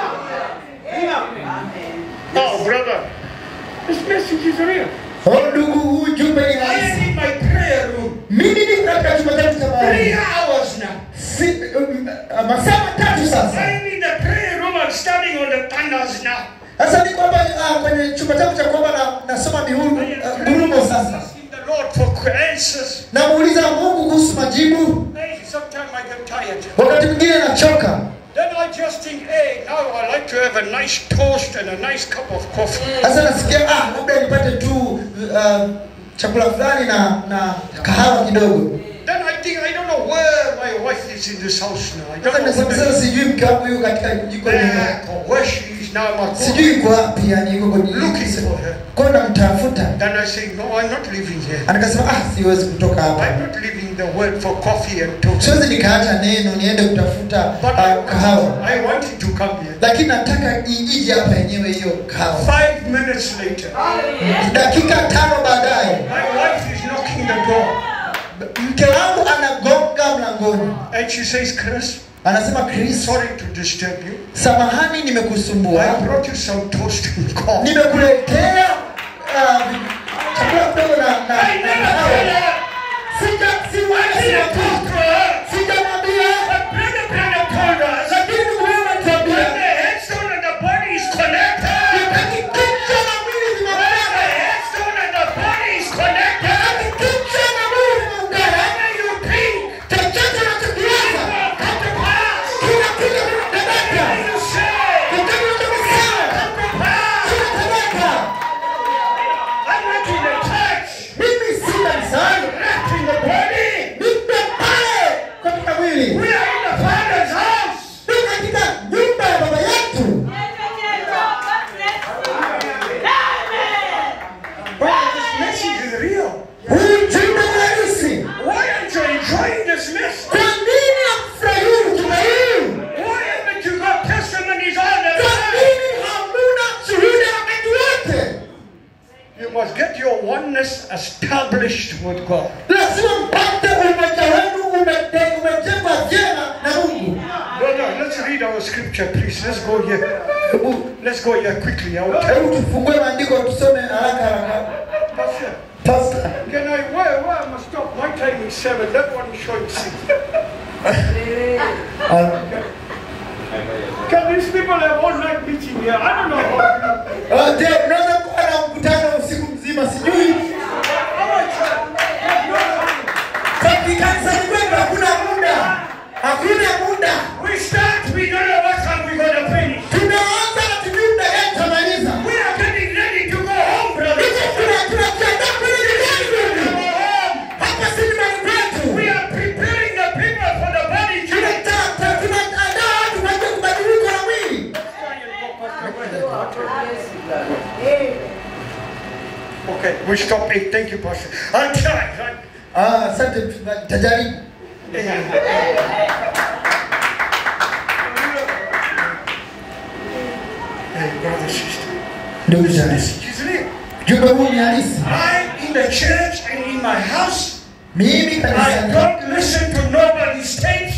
Oh, brother, this message is real. Oh, ndugu huu ujumbe ni I am halisi in my prayer room. mimi ni katika chumba changu cha Three maombi hours now. Si- um, uh, masaa matatu sasa I'm in the prayer room. I'm standing on the thunders now. sasa niko hapa uh, kwenye chumba changu cha kuomba na nasoma mihuru I am uh, praying, ngurumo sasa asking the Lord for answers. namuuliza mungu kuhusu majibu Hey, sometimes I get tired. wakati mwingine nachoka Then I just think, hey, now I like to have a nice toast and a nice cup of coffee. sasa nasikia ah, labda nipate tu uh, chakula fulani na na kahawa kidogo Then I think, I don't know where my wife is in this house now. I sasa don't know nasema where, sasa sijui mke wangu yuko katika jiko lile. back or where she is now. I'm at sijui home. yuko wapi yani yuko kwenye Looking for her. kwa namtafuta Then I say, no, I'm not leaving here. anakasema ah siwezi kutoka I'm hapa not leaving the word for coffee and toast. siwezi nikaacha neno niende kutafuta But I, uh, kahawa I wanted to come here. lakini nataka i- ije hapa yenyewe hiyo kahawa Five minutes later, dakika tano baadaye my wife is knocking the door. mke wangu anagonga mlangoni And she says, Chris, anasema chris sorry to disturb you. samahani I nimekusumbua brought you some toast and coffee. nimekuletea uh, chakula kidogo na na- I na never kahawa. told her. Sija- I siwezi didn't kuambia. talk to her. Sijamwambia, But Brother Brother told us lakini ndugu yangu when anatuambia, the headstone and the body is connected, wakati kichwa na mwili when the vimeungana, headstone and the body is connected, wakati kichwa na mwili vimeungana, whatever you think chochote unachokiwaza will come to pass. kinakuja kinatendeka. Whatever you say Chochote unachokisema come to pass. kinatendeka. I'm not in the church, Mimi si kanisani, not in the body. nipe pale katika mwili, We are in the Father's house. ni katika nyumba ya baba yetu. Brother, this message is real. Huu ujumbe ni halisi. Why aren't you enjoying this message? Kwa nini hamfurahii ujumbe huu? Why haven't you got testimonies all the Kwa time? nini hamuna shuhuda wakati wote? You must get your oneness established with God. lazima mpate umoja wenu umete- umejengwa vyema na mungu Brother, let's read our scripture, please. Let's go here. Let's go here quickly. I will tell hebu tufungue maandiko tusome haraka haraka Pastor, Pastor, Can I, where, where I must stop? My time is seven. That one is showing six. uh, Can these people have all night meeting here? I don't know how. uh, je unaweza kuwa na mkutano usiku mzima sijui kanisani kwetu hakuna muda hakuna muda We start, we don't know what time we're going to finish. tunaanza na tujui muda gani tutamaliza We are getting ready to go home, brother. Hicho tuna- tunajiandaa kwenda nyumbani Go mimi. home. hapa si nyumbani kwetu We are preparing the people for the body change. Tunata- ta- tunaandaa watu kwa ajili ya kubadilika na mwili We stop eight. Thank you, Pastor. I'll try. I'll- Ah, asante mchungaji, tajaribu. Hey, brother, sister. Ndugu zangu, This is real. ujumbe huu ni halisi. I, in the church and in my house, Mimi I kanisani don't listen to nobody's tapes,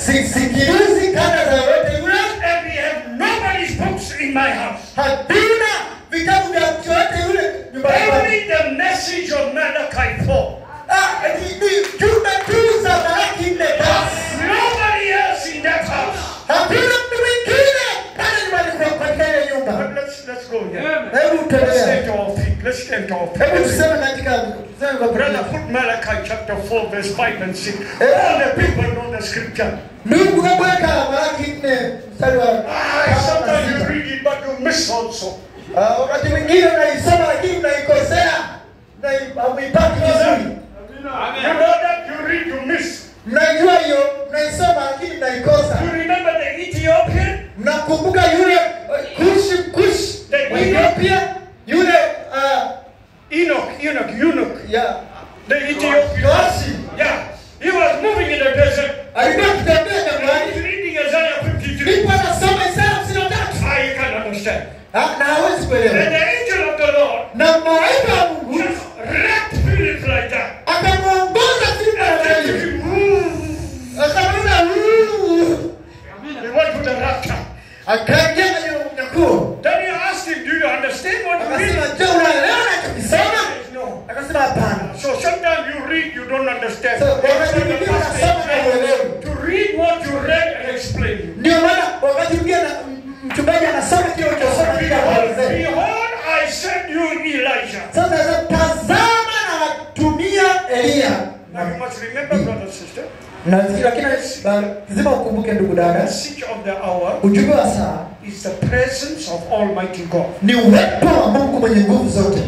sisikilizi kanda za yote yule, and we have nobody's books in my house. hatuna vitabu vya mtu yote yule nyumbani kwangu. Only the message of Malachi 4. Ah, ni- ni jumbe tu za Malaki nne basi. Nobody else in that house. Hakuna mtu mwingine pale nyumbani kwa- katika ile But nyumba. let's let's go here. Hebu Let's tuendelee. stand to our feet. Let's stand to our Hebu feet. tuseme katika tuseme kwa Brother, Biblia. put Malachi chapter 4, verse 5 and 6. All the people know the scripture. Ndugu, hebu weka Malaki nne mstari wa Ah, tano na sometimes you sita. read it, but you miss also. Ah, wakati mwingine unaisoma lakini unaikosea na hauipati vizuri. You know that you read, you miss. Mnaijua hiyo, mnaisoma lakini mnaikosa. You remember the Ethiopian? Mnakumbuka yule uh, Kushi Kushi The wa Ethiopia yule uh, Enoch, Enoch, eunuch. ya The Ethiopian. Yoashi Yeah. He was moving in the desert. alikuwa akitembea And jangwani, he's reading Isaiah 53. ndipo anasoma Isaya hamsini na tatu Ah, you can understand. Ah, na hawezi And kuelewa. the angel of the Lord Na malaika wa Mungu just wrapped Philip like that. akamwongoza Filipo And namna then hiyo, he moved. akamwona "Ooh." He went to the rapture. akaingia kwenye unyakuo, Then he asked him, Do you understand what you read? akasema je, unaelewa nachokisoma? No. Akasema hapana. So sometimes you read, you don't understand. So, That's wakati why the mwingine pastor unasoma na is uelewi. trying to read what you read and explain you. Ndio maana wakati mwingine na- m- mchungaji anasoma kile ulichosoma ili Behold, akuelezee. behold, I send you Elijah. Sasa sasa tazama na watumia Eliya. Now you must remember, brother, sister, Na lakini uh, lazima ukumbuke ndugu the dada, message of the hour ujumbe wa saa is the presence of Almighty God. ni uwepo wa Mungu mwenye nguvu zote.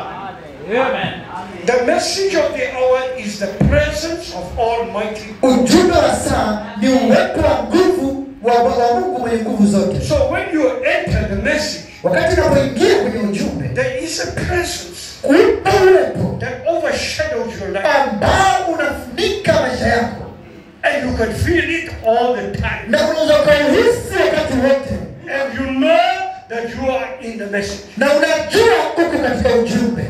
The message of the hour is the presence of Almighty Ujumbe wa saa ni uwepo wa nguvu wa, wa Mungu mwenye nguvu zote. So when you enter the message, Wakati unapoingia kwenye ujumbe, there is a presence upo uwepo that overshadows your life. ambao unafunika maisha yako And you can feel it all the time. na unaweza ukauhisi wakati wote, And you know that you are in the message. na unajua uko katika ujumbe.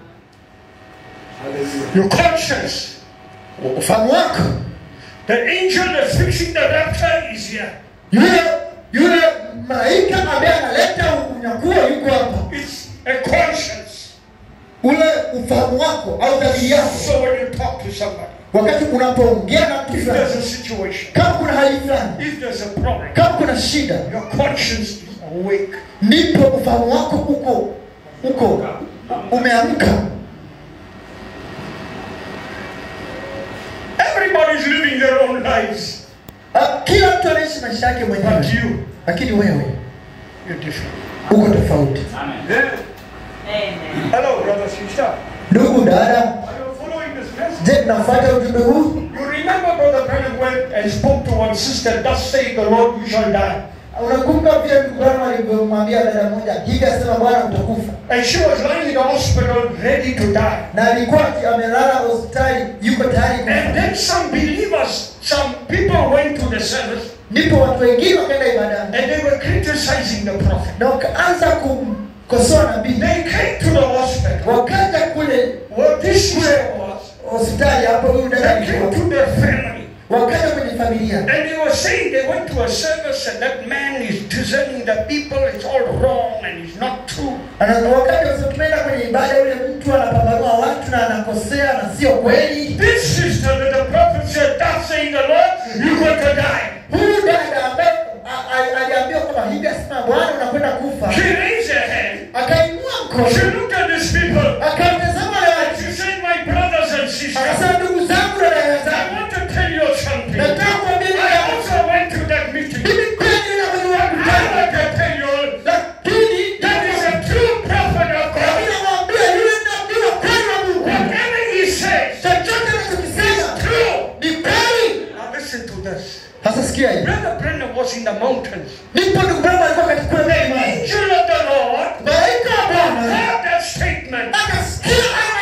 Your conscience. Ufahamu wako The angel that's fixing the rapture is here. yule yule malaika ambaye analeta unyakuo yuko hapa. It's a conscience. Ule ufahamu wako au dhamiri yako, So when you talk to somebody, wakati unapoongea na mtu if there's fulani, a situation, kama kuna hali fulani, if there's a problem, kama kuna shida, your conscience is awake. ndipo ufahamu wako uko uko umeamka. Everybody's living their own lives. Ah, Kila mtu anaishi maisha yake But mwenyewe, you, lakini wewe you're different. uko tofauti. Hello, brother, sister. Ndugu dada, Are you following this message? je, tunafuata ujumbe huu? You remember Brother Branham went and spoke to one sister, thus say the Lord, you shall die. Unakumbuka vile ndugu Branham alivyomwambia dada moja, hivi asema Bwana utakufa, And she was lying in the hospital ready to die. na alikuwa ati- amelala hospitali, yuko tayari And kufa. then some believers, some people went to the service Ndipo watu wengine wakaenda ibadani and they were criticizing the prophet. na wakaanza kumkosoa nabii, They came to the hospital. wakaja kule What this sister was, hospitali hapo, huyu dada they came alikuwa, to their family. wakaja kwenye familia And they were saying they went to a service and that man is discerning the people, it's all wrong and it's not true. Ana- wakati wasipoenda kwenye ibada, yule mtu anapambanua watu na anakosea na sio kweli. This sister that the prophet said, Thus saying the Lord, you're going to die. Huyu dada ambaye a- a- aliambiwa kwamba hivi asema Bwana unakwenda kufa, She raised her hand. akainua She mkono, looked at these people. akawatazama wale And watu, she said, My brothers and sisters, akasema ndugu zangu na dada I zangu, want to tell you something. nataka kuambia I jambo. also went to that meeting. Mimi kweli na kwenye I mkutano, want to tell you lakini that is a true prophet of God. lakini namwambia yule nabii wa kweli wa Mungu, Whatever he says, chochote anachokisema true. ni kweli. Now listen to this. Sasa sikia hii, Brother Brennan was in the mountains. ndipo ndugu Branham alikuwa katika kule The mlimani, angel of the Lord malaika wa Bwana heard that statement. akasikia haya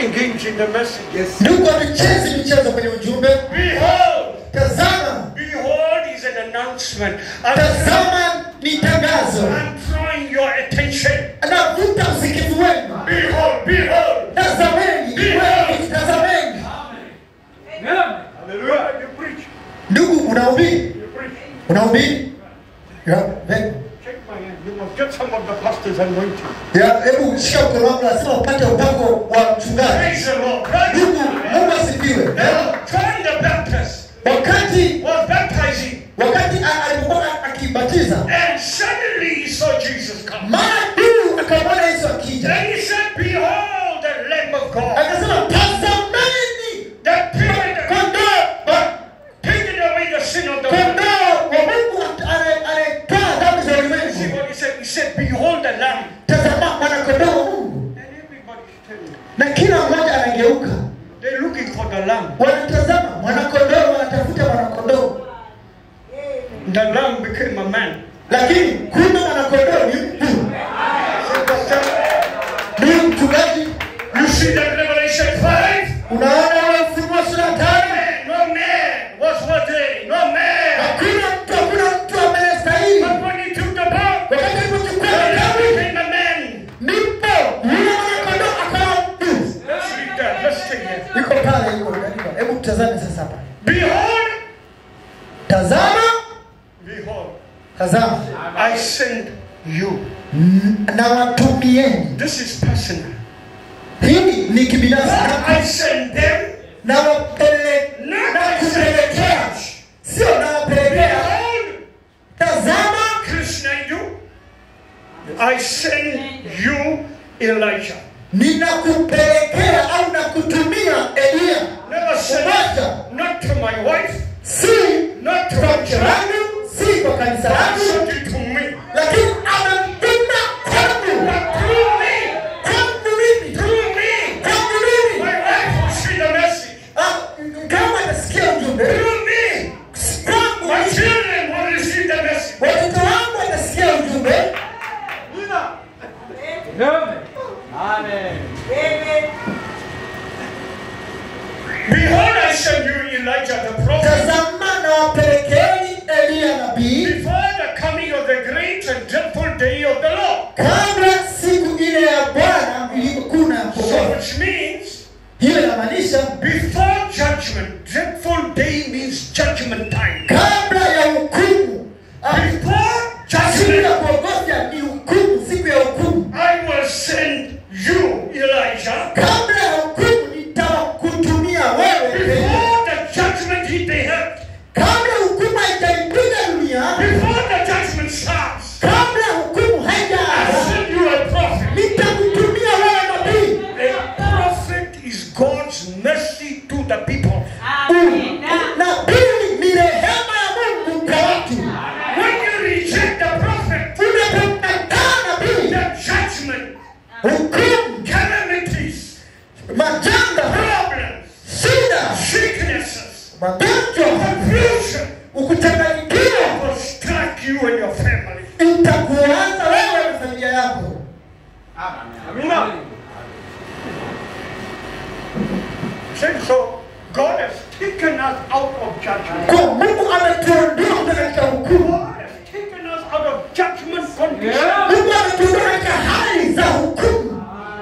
playing games in the message. Yes. ndugu hatuchezi michezo kwenye ujumbe Behold, tazama behold is an announcement. I'm, tazama ni tangazo I'm drawing your attention. navuta usikivu wenu Behold, behold. tazameni wewe tazameni Hallelujah. You preach. ndugu unahubiri You preach. unahubiri Ya, ve- Shake my hand. You must get some of the pastor's anointing. ya, hebu shika mkono wangu lazima upate upako wa mchungaji Praise the Lord. Praise ndugu the Lord. mungu asifiwe Now, John the Baptist wakati was baptizing, wakati a- alipokuwa akibatiza and suddenly he saw Jesus come. mara tu akamwona yesu akija Then he said, Behold the Lamb of God akasema tazameni that taketh kondoo wa- taketh away the sin of the world. kondoo wa mungu ane- anayetoa dhambi za See ulimwengu what he said? He said, Behold the Lamb. tazama mwanakondoo wa mungu And everybody's telling me. na kila mmoja anageuka They're looking for the Lamb. wanatazama mwanakondoo wanatafuta mwanakondoo The Lamb became a man. lakini kumbe mwanakondoo ni mtu ni mchungaji You see that Revelation 5? unaona ule ufunuo sura tano No man was worthy. No man. hakuna mtu hakuna mtu anayestahili But when he took the book, wakati alipochukua the Lamb kitabu became a man. ndipo yule mwanakondoo akawa mtu Let's read that. Let's take it. iko pale iko imeandikwa. hebu tutazame sasa hapa Behold, tazama behold, tazama I send you. n- na watumieni This is personal. hili ni kibinafsi Not I send them, na wapele not na I send the kupelekea church. sio na wapelekea Behold, tazama Krishna, you. I send you, Elijah. ninakupelekea au nakutumia Elia Never send Elijah not to my wife, si not to kwa my mke church, wangu si kwa kanisa but langu sent it to me. lakini amemtuma kwangu But through me, kwangu mimi through me, kwangu mimi my wife will see the message. Ah, kama atasikia ujumbe Through me, kwangu my mimi, children will receive the message. watoto wangu watasikia ujumbe Behold, I send you Elijah the prophet. tazama na wapelekeni Elia nabii Before the coming of the great and dreadful day of the Lord. kabla siku ile ya Bwana iliyokuna So which means hiyo inamaanisha before judgment, dreadful day means judgment time. kabla ya hukumu Ah, Before siku ya judgment, kuogofya ni hukumu siku ya hukumu I will send you, Elijah. kabla ya hukumu nitakutumia wewe Elia. Before the judgment hit the earth, kabla hukumu haijaipiga dunia before the judgment starts, kabla hukumu I haijaanza send you a prophet. nitakutumia wewe nabii A prophet is God's mercy to the people. nabii ni rehema ya mungu kwa watu When you reject the prophet, unapokataa nabii the judgment, hukumu calamities, majanga problems, shida sicknesses, magonjwa confusion ukuchanganyikiwa will strike you and your family. itakuanza wewe na familia yako Say so. God has taken us out of judgment. kwa mungu ametuondoa kutoka katika hukumu God has taken us out of judgment condition. mungu ametuondoa katika hali za hukumu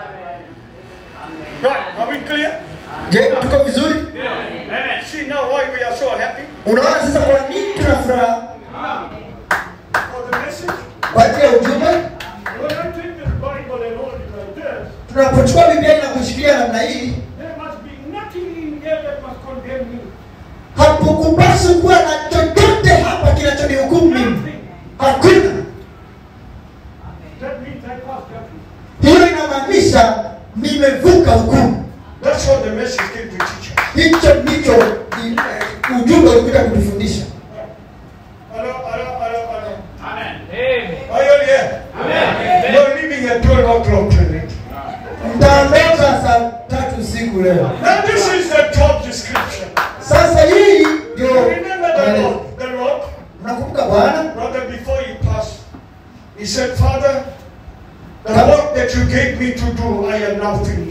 Right? Are we clear? je tuko vizuri Amen. See now why we are so happy unaona sasa kwa nini tuna furaha for the message. kwa ajili ya ujumbe When I take this Bible and hold it like this, tunapochukua biblia na kushikilia namna hii there must be nothing in here that must condemn me. hakukupaswi kuwa na chochote hapa kinachonihukumu mimi Nothing. hakuna That means I passed judgment. hiyo inamaanisha nimevuka hukumu That's what the message came to teach us. hicho ndicho i- ujumbe ulikuja kutufundisha Hello, hello, hello, hello. Amen. Are you here? Amen. You're leaving at 12 o'clock tonight. mtaondoka saa tatu usiku leo Now this is the job description. sasa hii ndio Remember the Lord, the Lord, nakumbuka bwana brother, before he passed, he said, Father, the work that you gave me to do, I am now finished.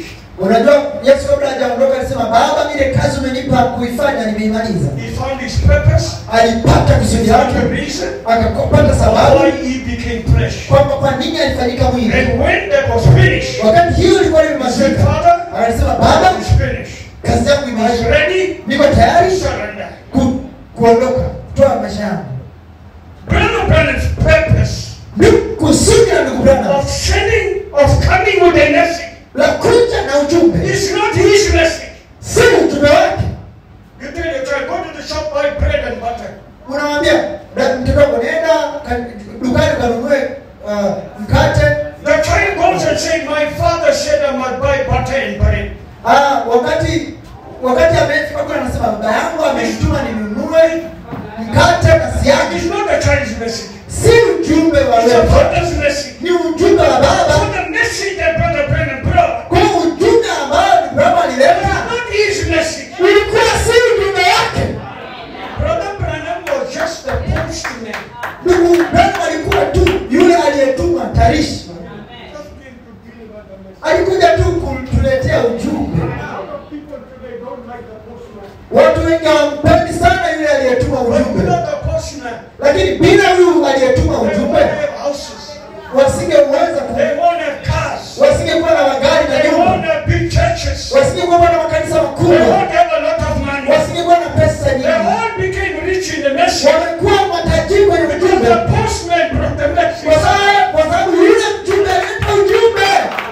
unajua yesu kabla hajaondoka alisema baba ile kazi umenipa kuifanya nimeimaliza He found his purpose, alipata kusudi found lake the reason akapata sababu why he became flesh. kwamba kwa nini alifanyika mwili And when that was finished, wakati hiyo ilikuwa he said, imemalizika Father, akasema baba it's finished. kazi yangu I'm imeisha ready niko to tayari surrender. ku, kuondoka kutoa maisha yangu Brother Brennan's purpose Ndu- kusudi la ndugu Branham of sending, of coming with a message la kuja na ujumbe is not his message. si ujumbe wake You tell your child, go to the shop, buy bread and butter. unamwambia "Da- mtoto wako nenda ka- dukani ukanunue uh, mkate The child goes and says, My father said I must buy butter and bread. Ah, wakati wakati amefika kule anasema baba yangu amenituma ninunue mkate na It's siagi. not the child's message. Si ujumbe wa It's a leo, father's message. ni ujumbe wa So baba. the message that Brother Brennan brought Kwa hiyo ujumbe ambao Abrahamu was alileta not his message. ulikuwa si ujumbe wake. Brother Branham was just the postman. Ndugu Abrahamu alikuwa tu yule aliyetumwa tarishi, Just came to deliver the message. alikuja tu kutuletea ujumbe. People today don't like the postman. Watu wengi hawampendi sana yule aliyetuma But ujumbe, without the postman, lakini bila huyu aliyetuma they won't ujumbe have houses. wasingeweza ku They won't have cars. wasingekuwa na magari na They nyumba won't have big churches. wasingekuwa na makanisa They makubwa won't have a lot of money. wasingekuwa na pesa They nyingi all became rich in the message. wamekuwa matajiri kwenye Because ujumbe the postman brought the kwa message. sababu kwa sababu yule mjumbe alileta ujumbe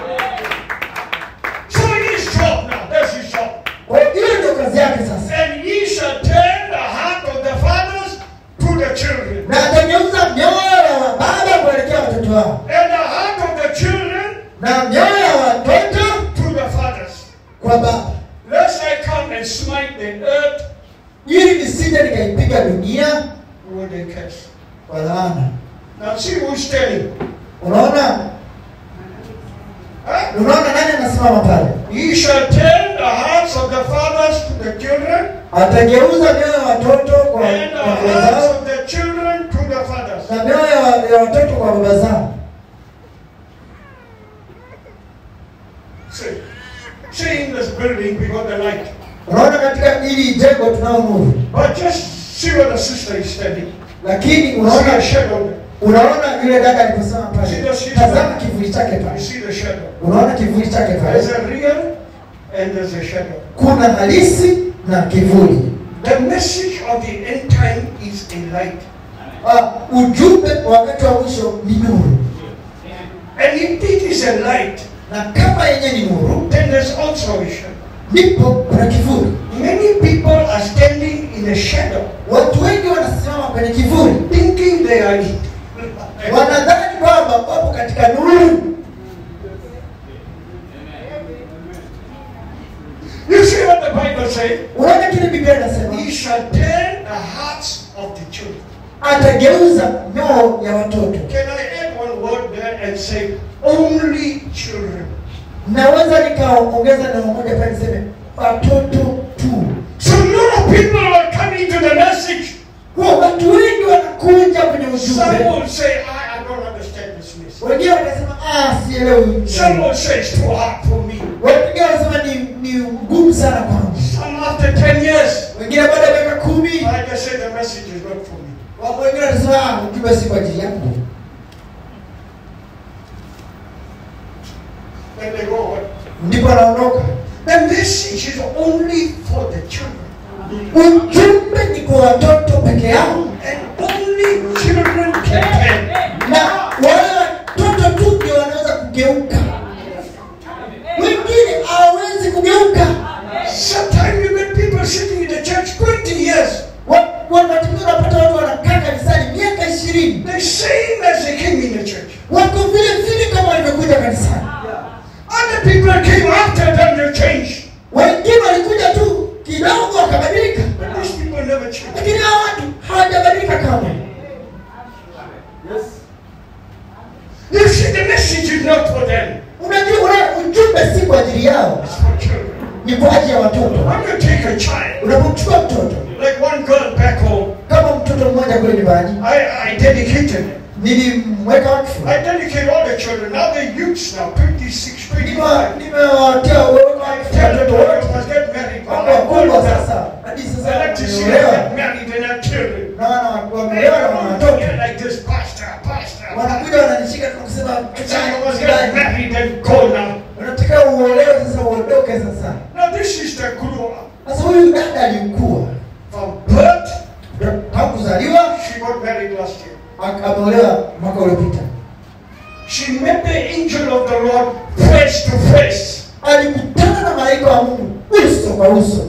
So his job now, that's his job. kwa hiyo hiyo ndio kazi yake sasa And ye shall turn the heart of the fathers to the children, na atageuza mioyo ya baba kuelekea watoto wao and the heart of the children na mioyo ya watoto to the fathers. kwa baba Lest I come and smite the earth ili nisije nikaipiga dunia with a curse. kwa laana Now see who's telling. unaona Huh? unaona nani anasimama pale Ye shall turn the hearts of the fathers to the children, atageuza mioyo ya watoto kwa and the kwa baba hearts zao of the children to the fathers. na mioyo ya- ya watoto kwa baba zao See, see in this building we got the light. unaona katika hili jengo tunao nuru But just see where the sister is standing. lakini See a unaona shadow. unaona yule dada aliposema pale See the sister? tazama kivuli chake You pale see the shadow. unaona kivuli chake There's pale a real and there's a shadow. kuna halisi na kivuli The message of the end time is a light. uh, ujumbe wa wakati wa mwisho ni nuru And if it is a light, na kama yenye ni nuru then there's also a shadow. ndipo kuna kivuli Many people are standing in a shadow, watu wengi wanasimama kwenye kivuli thinking they are it. wanadhani kwamba wapo katika nuru You see what the Bible says? unaona kile biblia inasema He shall turn the hearts of the children. atageuza mioyo ya watoto Can I add one word there and say only children? naweza nikaongeza neno moja pale niseme watoto tu So a lot of people are coming to the message. kwa watu wengi wanakuja kwenye Some ujumbe will say, I, I don't understand this message. wengine watasema ah sielewi Some will say it's too hard for me. wengine wanasema ni ni ngumu sana kwangu Some after 10 years, wengine baada ya miaka kumi I just say the message is not for me. wapo wengine watasema ah ujumbe si kwa ajili yangu Then they go away. ndipo anaondoka The message is only for the children. ujumbe ni kwa watoto peke yao And only children can turn. na wale watoto tu ndio wanaweza kugeuka wengine hawawezi kugeuka Sometimes you get people sitting in the church 20 years. Wa- wakati mwingine unapata watu wanakaa kanisani miaka ishirini They same as they came in the church. wako vile vile kama walivyokuja kanisani Other people came after them to change. wengine walikuja tu kidogo wakabadilika But these people never change. lakini hawa watu hawajabadilika kamwe You see, the message is not for them. unajua ule ujumbe si kwa ajili yao It's for children. ni kwa ajili ya watoto When you take a child, unapomchukua mtoto like one girl back home, kama mtoto mmoja kule nyumbani I, I dedicated. nilimweka wakfu I dedicate all the children. Now they're youths now, 26, 25. Nime- nimewatia weka hawakufikia watoto wote must get married. mambo makubwa sasa hadi I sasa like to see them wameolewa get married and have children. na wana- They wameolewa na wana don't watoto get like this, pastor, pastor. wanakuja wananishika na kusema It's like you must get "Mchungaji, married and go now. unataka uolewe sasa uondoke sasa Now this sister grew up. sasa huyu dada alikuwa From birth, tangu kuzaliwa she got married last year. ak- ameolewa mwaka uliopita She met the angel of the Lord face to face. alikutana na malaika wa mungu uso kwa uso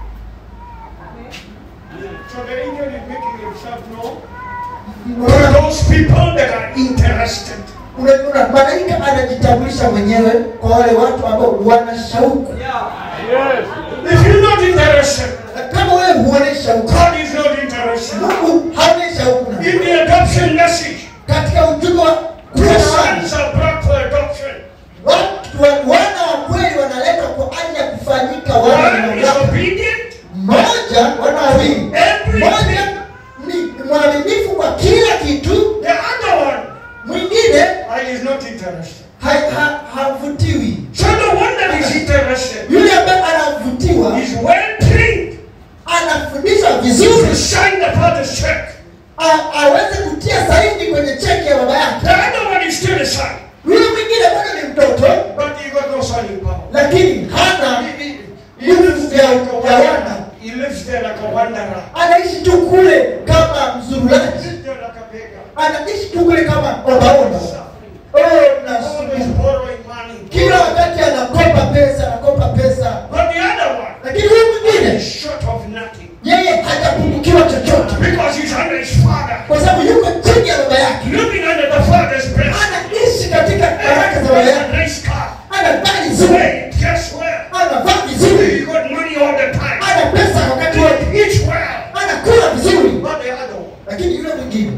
So the angel is making himself known to Unaona- those people that are interested. unaona malaika anajitambulisha mwenyewe kwa wale watu ambao wana shauku If you're not interested, Na kama wewe huone shauku God is not interested. mungu haone shauku na In the adoption message, katika ujumbe wa two kuzaa sons are brought for adoption. watu wa- wana wa kweli wanaletwa kwa ajili ya kufanyika wana One is wa obedient, mmoja wana wawili mmoja everything. ni mwaminifu kwa kila kitu The other one mwingine uh, is not interested. ha- ha- havutiwi So the one that is interested yule ambaye anavutiwa is well trained anafundishwa to vizuri sign the father's check. a- aweze kutia saini kwenye cheki ya baba yake The other one is still a son, yule mwingine bado ni mtoto but he got no signing power. lakini hana He, he, he lives there like a wanderer. He lives there like a wanderer. anaishi tu kule kama He mzurulaji lives there like a beggar. anaishi tu kule kama ombaomba oh, na Always borrowing money. kila wakati anakopa pesa anakopa pesa But the other one lakini huyu mwingine is short of nothing yeye hajapungukiwa chochote because he's under his father, kwa sababu yuko chini ya baba yake living under the father's breast. anaishi katika baraka za baba He has yake a nice car. anavaa vizuri Hey, guess where? anavaa He vizuri got money all the time. ana pesa wakati wote He eats well. anakula vizuri But the other one, lakini yule mwingine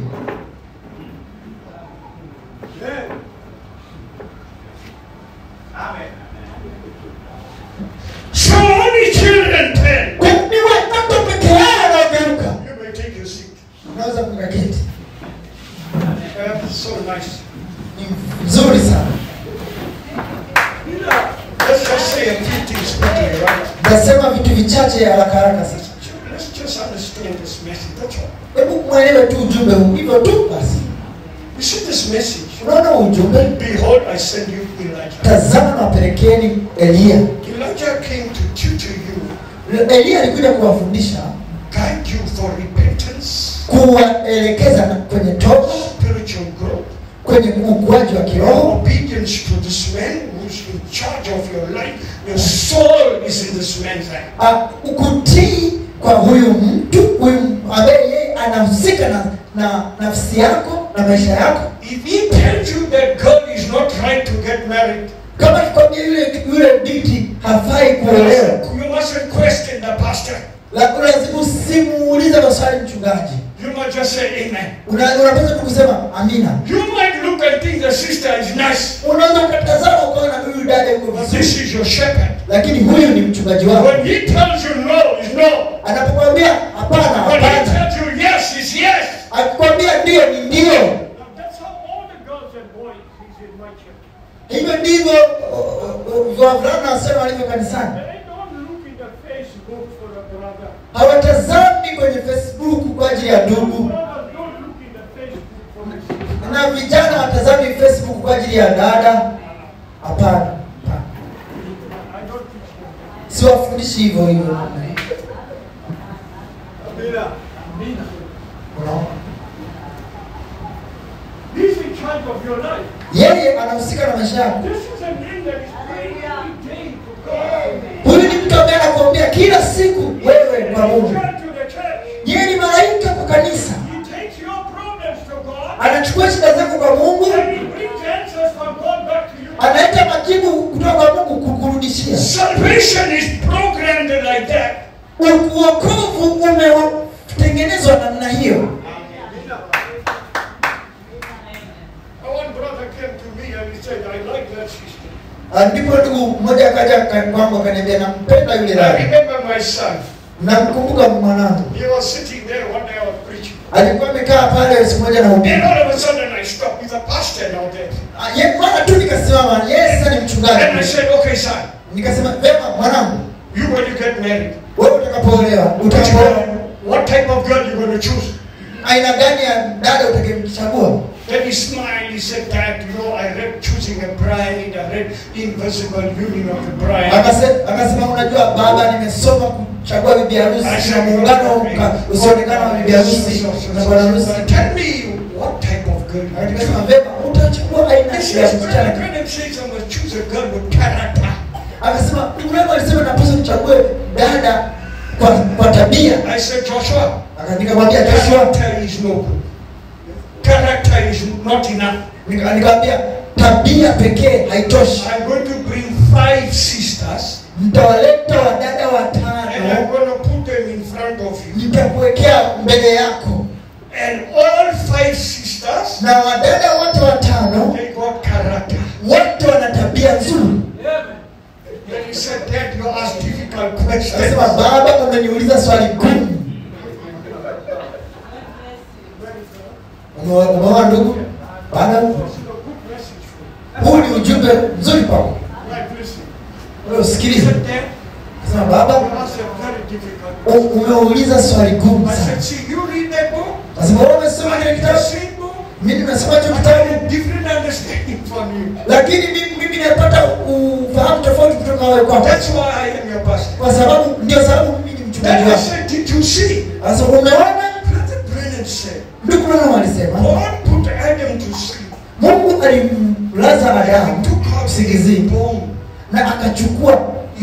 Amen. so only children ten. Kwa- ni watoto peke yao wanaogeuka You may take your seat. unaweza kukaketi Uh, so nice. ni nzuri sana Let's just say a few things quickly, right? nasema vitu vichache haraka haraka sasa Let's just understand this message. That's all. hebu mwelewe tu ujumbe huu hivyo tu basi You see this message? unaona huu ujumbe Behold, I send you Elijah. tazama na wapelekeni eliya Elijah came to tutor you, eliya alikuja kuwafundisha guide you for repentance, kuwaelekeza na- kwenye toba spiritual growth, kwenye ukuaji wa kiroho obedience to this man who's in charge of your life. Your soul is in this man's hand. Ah, ukutii kwa huyu mtu huyu ambaye yeye anahusika na, na nafsi yako na maisha yako If he tells you that girl is not right to get married, kama kikwambia yule yule binti hafai kuolewa you mustn't question the pastor. la- lazima usimuulize maswali mchungaji You must just say amen. Una- unapaswa tu kusema amina You might look and think the sister is nice, unaweza ukatazama ukaona huyu dada yuko but vizuri this is your shepherd. lakini huyu ni mchungaji wako When he tells you no, is no. anapokwambia hapana When he hapana tells you yes, is yes. akikwambia ndio ni ndio That's how all the girls and boys is in my church. hivyo ndivyo uh, uh, wavulana wasema walivyo kanisani They don't look in the Facebook for a brother. hawatazami kwenye facebook kwa ajili ya ndugu Brothers don't look in the Facebook for a sister. na vijana watazami facebook kwa ajili ya dada hapana hapana. I don't teach them. siwafundishi hivyo hivyo Unaona? He's in charge of your life. yeye anahusika na maisha yako This is a man that is praying every day to God. huyu ni mtu ambaye anakuambia kila siku wewe kwa He mungu turns to the church. yeye ni malaika kwa kanisa He takes your problems to God. anachukua shida zako kwa mungu And he brings answers from God back to you. analeta majibu kutoka kwa mungu kukurudishia Salvation is programmed like that. U- uokovu umetengenezwa namna hiyo One brother came to me and he said, I like that sister. Ah, ndipo ndugu mmoja akaja ka- kwangu akaniambia nampenda yule I dada remember my son. namkumbuka mwanangu He was sitting there one day I was preaching. alikuwa amekaa pale siku moja na And hubiri all of a sudden I stopped. He's a pastor now there. Ah, ye- mara tu nikasimama yeye sasa ni And I mchungaji said, okay, son, nikasema vema mwanangu You when you get married, wewe utakapoolewa what, utakapo what type of girl you going to choose? aina gani ya dada utakayemchagua Then he smiled, he said, Dad, you know, I read Choosing a Bride, I read Invisible Union of the Bride. Akase- akasema unajua baba nimesoma kuchagua bibi harusi I na muungano ka- usioonekana wa bibi harusi na bwana harusi Tell me what type of girl you nikasema want. vema utachagua aina I ya said, msichana "Brother, Graham says I must choose a girl with character. akasema ndugu yangu alisema napaswa nichague dada kwa, kwa tabia I said, Joshua, Aka- nikamwambia Joshua character is no good. Character is not enough. nika- nikamwambia tabia pekee haitoshi I'm going to bring five sisters mtawaleta wadada and I'm watano going to put them in front of you. nitakuwekea mbele yako And all five sisters, na wadada wote watano they got character. wote wana tabia nzuri Then he said, Dad, you ask difficult questions. akasema baba umeniuliza swali gumu Umewa- umeona ndugu bana huu ni ujumbe mzuri kwako Right, listen. Wewe He usikilize said, Dad, akasema baba you asked a very difficult u- umeuliza swali gumu I sana said, see, you read that book, akasema wewe umesoma kile I read the kitabu same book, mimi nimesoma hicho I kitabu get a different understanding from you. lakini mimi mimi napata ufahamu tofauti kutoka wewe kwako That's why I am your pastor. kwa sababu ndio sababu mimi ni mchungaji Then I wako said, did you see? sasa umeona Brother Brennan said, ndugu Branham alisema God put Adam to sleep. Mungu alimlaza He Adamu took out the usingizini bone. na akachukua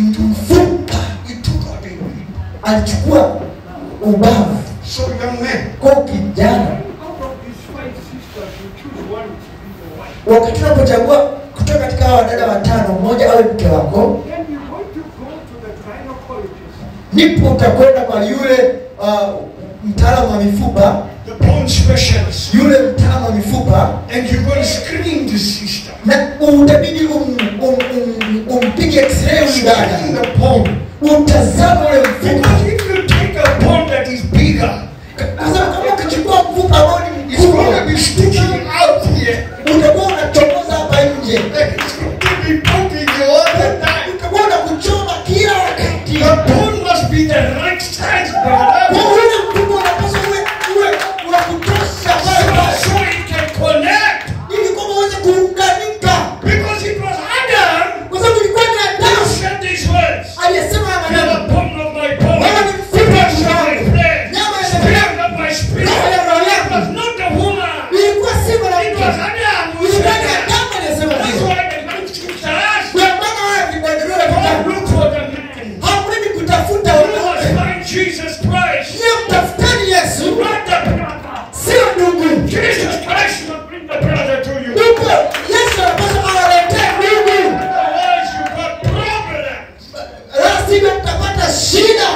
mfupa, He took out the rib. alichukua ubavu So young man, kwa kijana. Out of these five sisters, you choose one to be your wife. Wakati unapochagua kutoka katika hawa wadada watano, mmoja awe mke wako, Then you're going to go to the gynecologist. ndipo utakwenda kwa yule uh, mtaalamu wa mifupa, the bone specialist, yule mtaalamu wa mifupa, and you're going to screen the sister. na utabidi um, um, um, umpige x-ray huyu Screen dada, the bone. utazama ule mfupa, Because if you take a bone that is bigger, kwa sababu kama ukichukua mfupa ambao ni it's going to mkubwa, be sticking out here. utakuwa unachomoza hapa nje, And it's going to be poking you all the time. utakuwa unakuchoma kila wakati. The bone must be the right size, brother. Kwa ule mfupa unapaswa uwe uwe wa kutosha pale So, pale, so it can connect. ili kwamba uweze kuunganika, Because it was Adam kwa sababu ilikuwa ni who Adamu said these words. aliyesema haya You are maneno. the bone of my bone. Wewe ni mfupa Flesh of wa my wangu. flesh. Nyama ya Spirit of my spirit. Roho ya roho yangu. It was not the woman. Ilikuwa si It mwanamke, was Adam who ilikuwa said ni that. Adamu aliyesema That's hivyo. why the man scriptures. Ndio maana wewe vibadilio Don't vitabu look for the man. hamwendi kutafuta You must wanawake, find Jesus Christ. niye mtafutani Yesu, Not the brother. sio ndugu. Jesus Christ will bring the brother to you. Ndugu, Yesu anapaswa awaletee ndugu, Otherwise, you got problems. la sivyo mtapata shida.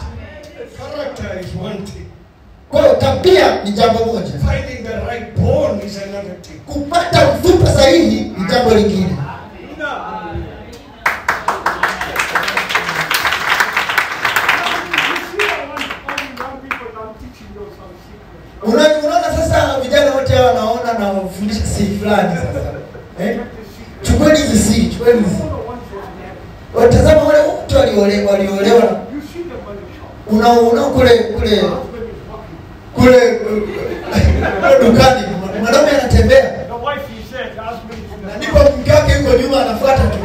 Character is one thing. Kwa hiyo tabia ni jambo moja, Finding the right bone is another thing. kupata mfupa sahihi ni jambo lingine. You see, I want all the young people that I'm teaching you some secrets. Una- Unaona sasa vijana wote hawa wanaona na wafundisha siri fulani sasa. Eh? Chukueni hizi siri, chukueni hizi. Follow one for the Watazama wale wote waliolewa waliolewa other. You see them on the shop. unaona kule kule The husband is walking. kule kule dukani mwanaume anatembea The wife is there. The husband is in na the ndipo mke wake yuko nyuma anafuata tu.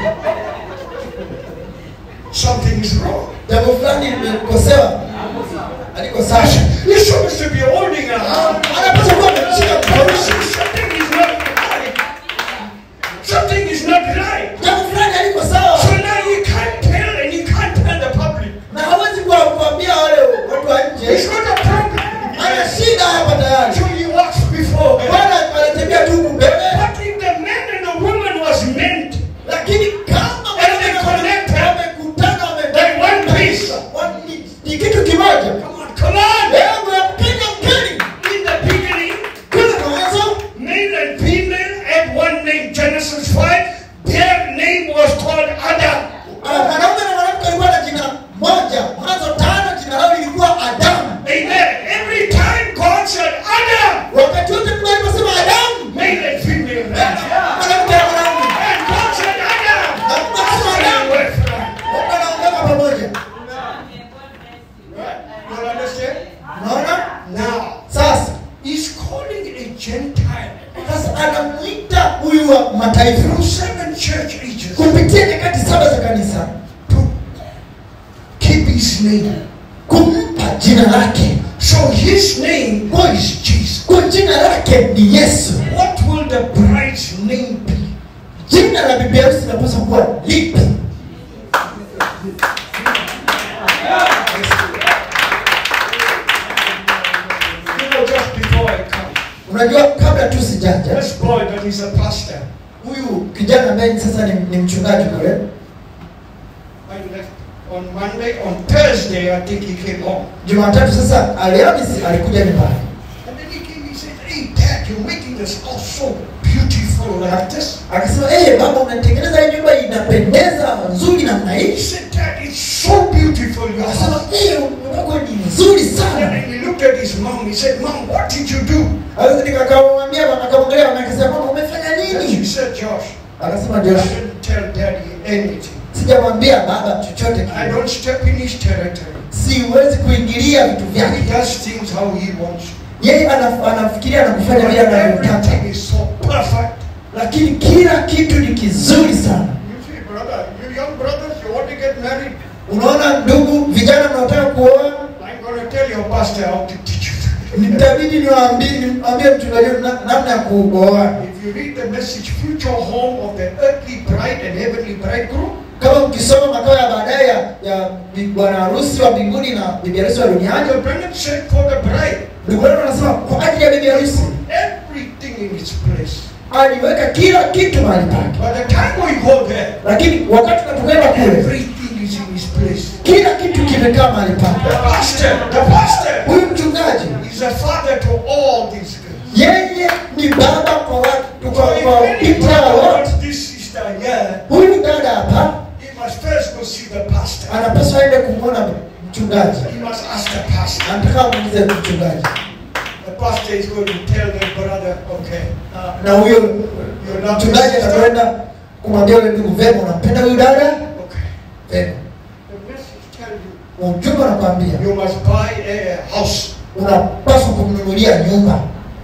Something is wrong. Jambo fulani limekosewa. Aliko sawa. You're supposed to be holding a hand. Anapaswa kuwa amemshika mkono. Something is not right. Something is not right. Jambo fulani aliko sawa. So now you can't tell and you can't tell the public. Na hawezi kuwa kuambia wale watu wa It's nje. not a problem. Ana shida hapa tayari. So he walks before her. Bwana anatembea tu huku mbele. But if the man and the woman was meant, Lakini kama And they connected. wamekutana wame Like one piece. Wa- ni- ni kitu kimoja. come on, come on. Leo mnapenda mkeni. In the beginning, Kwanza mwanzo man wa mataifa through seven church ages kupitia nyakati saba za kanisa to keep his name. kumpa jina lake So his name is Jesus. kwa jina lake ni yesu What will the bride's name be? jina la bibi harusi linapaswa kuwa lipi You know, just before I come, unajua kabla tu sijaja this boy that is a pastor, huyu kijana ambaye ni sasa ni, ni mchungaji kule I left on Monday. On Thursday, I think he came home. jumatatu sasa alhamisi alikuja nyumbani And then he came, he said, Hey, Dad, you're making this house so beautiful like this. akasema hey, baba unatengeneza hii nyumba inapendeza nzuri namna He hii said, Dad, it's so beautiful, your akasema house. hey, nyumba yako ni nzuri And sana then he looked at his mom. He said, Mom, what did you do? Sasa nikakamwambia mama akamwangalia mama akasema mama umefanya And she nini said, Josh, akasema I ndio didn't tell Daddy anything. sijamwambia baba chochote I kile don't step in his territory. siwezi kuingilia vitu He vyake does things how he wants. yeye anaf- anafikiria na kufanya vile anavyotaka Everything is so perfect. lakini kila kitu ni kizuri sana You see, brother, you young brothers, you want to get married? unaona ndugu vijana mnaotaka kuoa I'm going to tell your pastor how to teach you. nitabidi niwaambie niwaambie mchungaji na- namna ya kuoa If you read the message, future home of the earthly bride and heavenly bridegroom, kama mkisoma makao ya baadaye ya, ya bi- bwana harusi wa mbinguni na bibi harusi wa duniani Daniel Brennan said for the bride, ndugu yenu anasema kwa ajili ya bibi harusi everything in its place. aliweka kila kitu mahali pake By the time we go there, lakini wakati tunapokwenda kule everything is in its place. kila kitu kimekaa mahali The pake pastor, the pastor huyu mchungaji is a father to all these girls. yeye ni baba kwa watu kwa, So kwa if any binti brother hao wote wants this sister here, huyu dada hapa he must first go see the pastor. anapaswa aende kumwona mchungaji He must ask the pastor. anataka muulize mchungaji The pastor is going to tell the brother, okay, na huyo you're not mchungaji atakwenda kumwambia yule ndugu vema unampenda huyu dada Okay. vema The message tell you, ujumbe anakwambia you must buy a house. unapaswa kumnunulia nyumba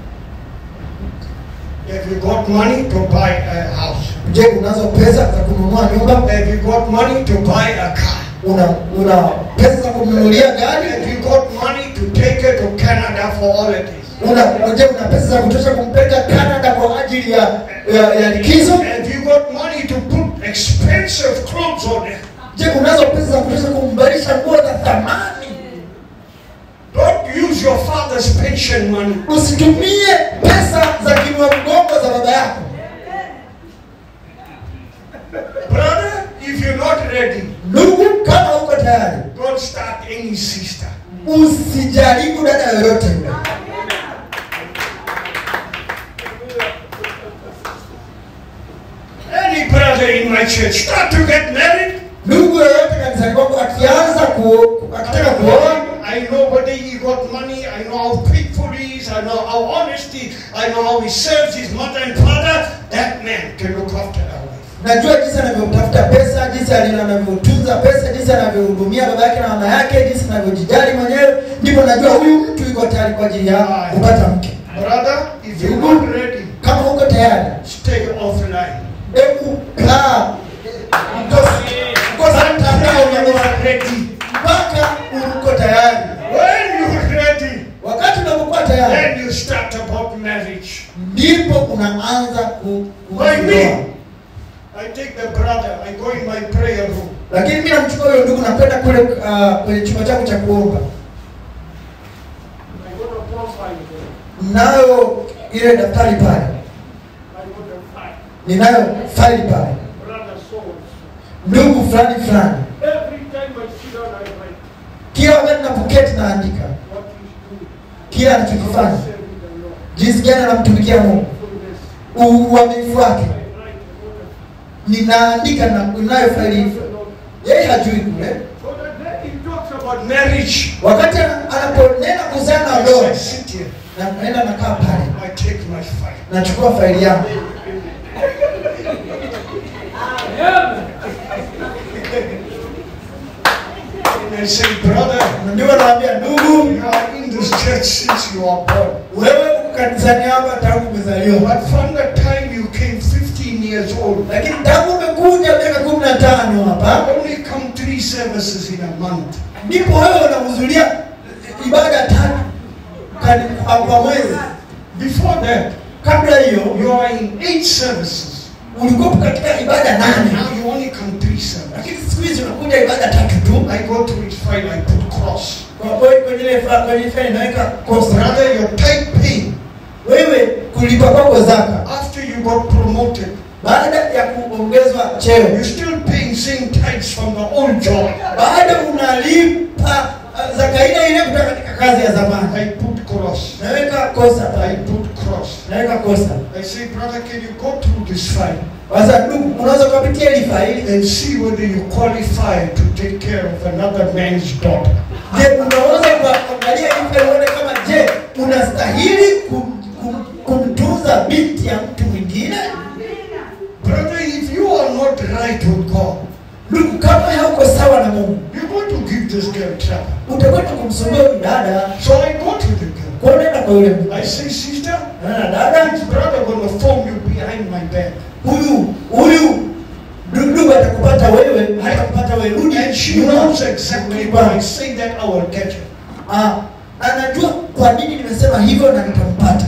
If you got money to buy a house. je unazo pesa za kununua nyumba If you got money to buy a car. una una pesa za kumnunulia gari If you got money to take her to Canada for holidays. una je una pesa za kutosha kumpeleka Canada kwa ajili ya ya, ya likizo If you got money to put expensive clothes on her. je unazo pesa za kutosha kumbalisha nguo za thamani Don't use your father's pension money. usitumie pesa za kinua mgongo za baba yako Brother, if you're not ready, ndugu kama uko tayari don't start any sister. usijaribu dada yoyote yule Any brother in my church start to get married. ndugu yoyote kanisani kwangu akianza ku, akitaka kuoa I know whether he got money, I know how faithful he is, I know how honesty, I know how he serves his mother and father. That man can look after our wife. najua jinsi anavyotafuta pesa jinsi ali- anavyotunza pesa jinsi anavyohudumia baba yake na mama yake jinsi anavyojijali mwenyewe ndipo najua huyu mtu yuko tayari kwa ajili ya kupata mke Brother, if you're not ready, kama uko tayari stay offline. hebu kaa Mkosi- mkosa mtandao When you are ready. mpaka uko tayari When you're ready, wakati unapokuwa tayari then you start about marriage. ndipo unaanza ku- By kuoa me, I take the brother, I go in my prayer room. lakini mi namchukua huyo ndugu nakwenda kule uh, kwenye chumba chako cha kuomba I got a profile there. mnayo ile daftari pale I got a file. ninayo faili pale Brother souls. ndugu fulani fulani Every time I sit down, I write kila wakati napoketi naandika what he's doing. kila anachokifanya Serving the Lord. jinsi gani anamtumikia mungu Fullness. U- uaminifu wake I write what ninaandika na ninayo faili hivyo yeye hajui kule So the day he talks about marriage, wakati ana- anaponena kuhusiana na I ndoa say, sit here. na naenda nakaa pale I take my file. nachukua faili yangu And I say, brother, Na ndio naambia ndugu you are in this church since you are born. wewe uko kanisani hapa tangu umezaliwa But from the time you came 50 years old. lakini tangu umekuja miaka kumi na tano hapa I only come three services in a month. ndipo wewe unahudhuria ibada tatu kani- kwa kwa mwezi Before that, kabla hiyo you are in eight services. ulikuwa katika ibada nane Now you only come three services. lakini siku hizi unakuja ibada tatu tu I go to his file, I put cross. Kwa- kwa- kwenye ile fa- kwenye ile inaweka kosa Brother, your tithe pay wewe kulipa kwako zaka after you got promoted. baada ya kuongezwa cheo You're still paying same tithes from the old job. baada unalipa uh, zaka ile ile kutoka katika kazi ya zamani I put cross. naweka kosa I pale put cross. naweka kosa I say, brother, can you go through this file sasa ndugu unaweza kupitia hili faili and see whether you qualify to take care of another man's daughter? je unaweza kuangalia hili faili uone kama je unastahili kum, kum, kumtunza binti ya mtu mwingine Brother, if you are not right with God, ndugu kama hauko sawa na mungu you're going to give this girl trouble. utakwenda kumsumbua huyu dada So I go to the girl. kwa unaenda kwa yule mtu I say, sister, na dada this brother gonna phone you behind my back. huyu huyu ndugu atakupata wewe atakupata wewe rudi And she nyuma. knows exactly when I say that I will get her. Ah, anajua kwa nini nimesema hivyo na nitampata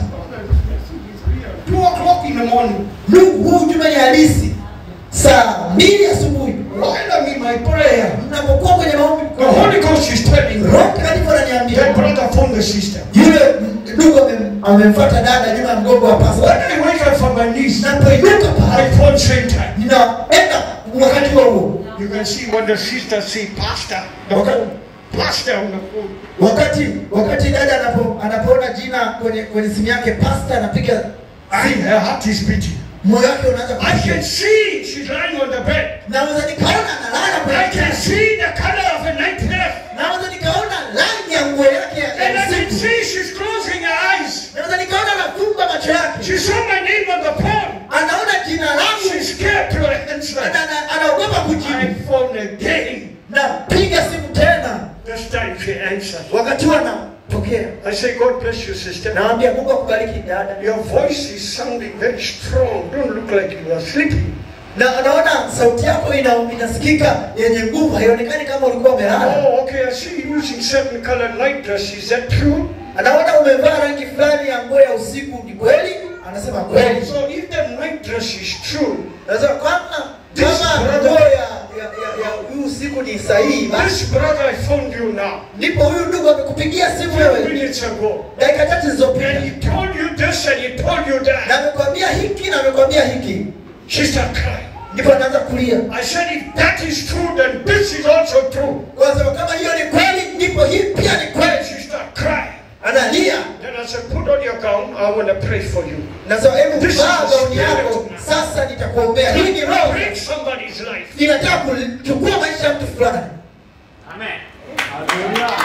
Two o'clock in the morning, ndugu huu ujumbe ni halisi saa mbili asubuhi while I'm in my prayer, mnapokuwa kwenye maombi the Holy Ghost is telling me roho mtakatifu that ananiambia brother phone the sister. yule ndugu amem- amemfuata dada nyuma ya mgongo wa When pasta I wake up from my knees, napoinuka I pale phone same time. ninaenda wakati huo huo You can see when the sister see pastor, the Okay. phone, pastor on the phone. wakati wakati dada anapo anapoona jina kwenye kwenye simu yake pasta anapiga I, her heart is beating. moyo wake unaanza I can kupiga see she's lying on the bed. naweza nikaona analala I kwenye can kitanda. see the color of a night dress. naweza nikaona rangi ya nguo yake ya And I can usiku see she's closing her eyes. naweza nikaona anafumba macho yake She saw my name on the phone. anaona jina langu She's scared to answer. Ana- ana- anaogopa I kujibu phone again. napiga simu tena This time she answered. wakati huo anapokea I say, God bless you, sister. nawambia mungu akubariki dada Your voice is sounding very strong. Don't look like you are sleeping. na anaona sauti yako ina, inasikika yenye nguvu haionekani kama ulikuwa umelala Oh, okay. I see you using certain colored night dress. Is that true? anaona umevaa rangi fulani ya nguo ya usiku ni kweli anasema kweli So if the night dress is true, nasema kama This kama brother- nguo ya ya ya ya huyu usiku ni sahihi basi this brother I phoned you now, ndipo huyu ndugu amekupigia simu few wewe minutes ago, dakika chache zilizopita and he told you this and he told you na that. amekwambia hiki na amekwambia hiki She started crying. ndipo anaanza kulia I said, if that is true, then this is also true. kwa sababu kama hiyo ni kweli ndipo hii pia ni kweli She started crying. analia Then I said, put on your gown. I want to pray for you. nasema hebu This vaa is gauni spirit. yako sasa nitakuombea hii ni roho Break somebody's life. inataka kuchukua maisha ya mtu fulani Amen. Hallelujah.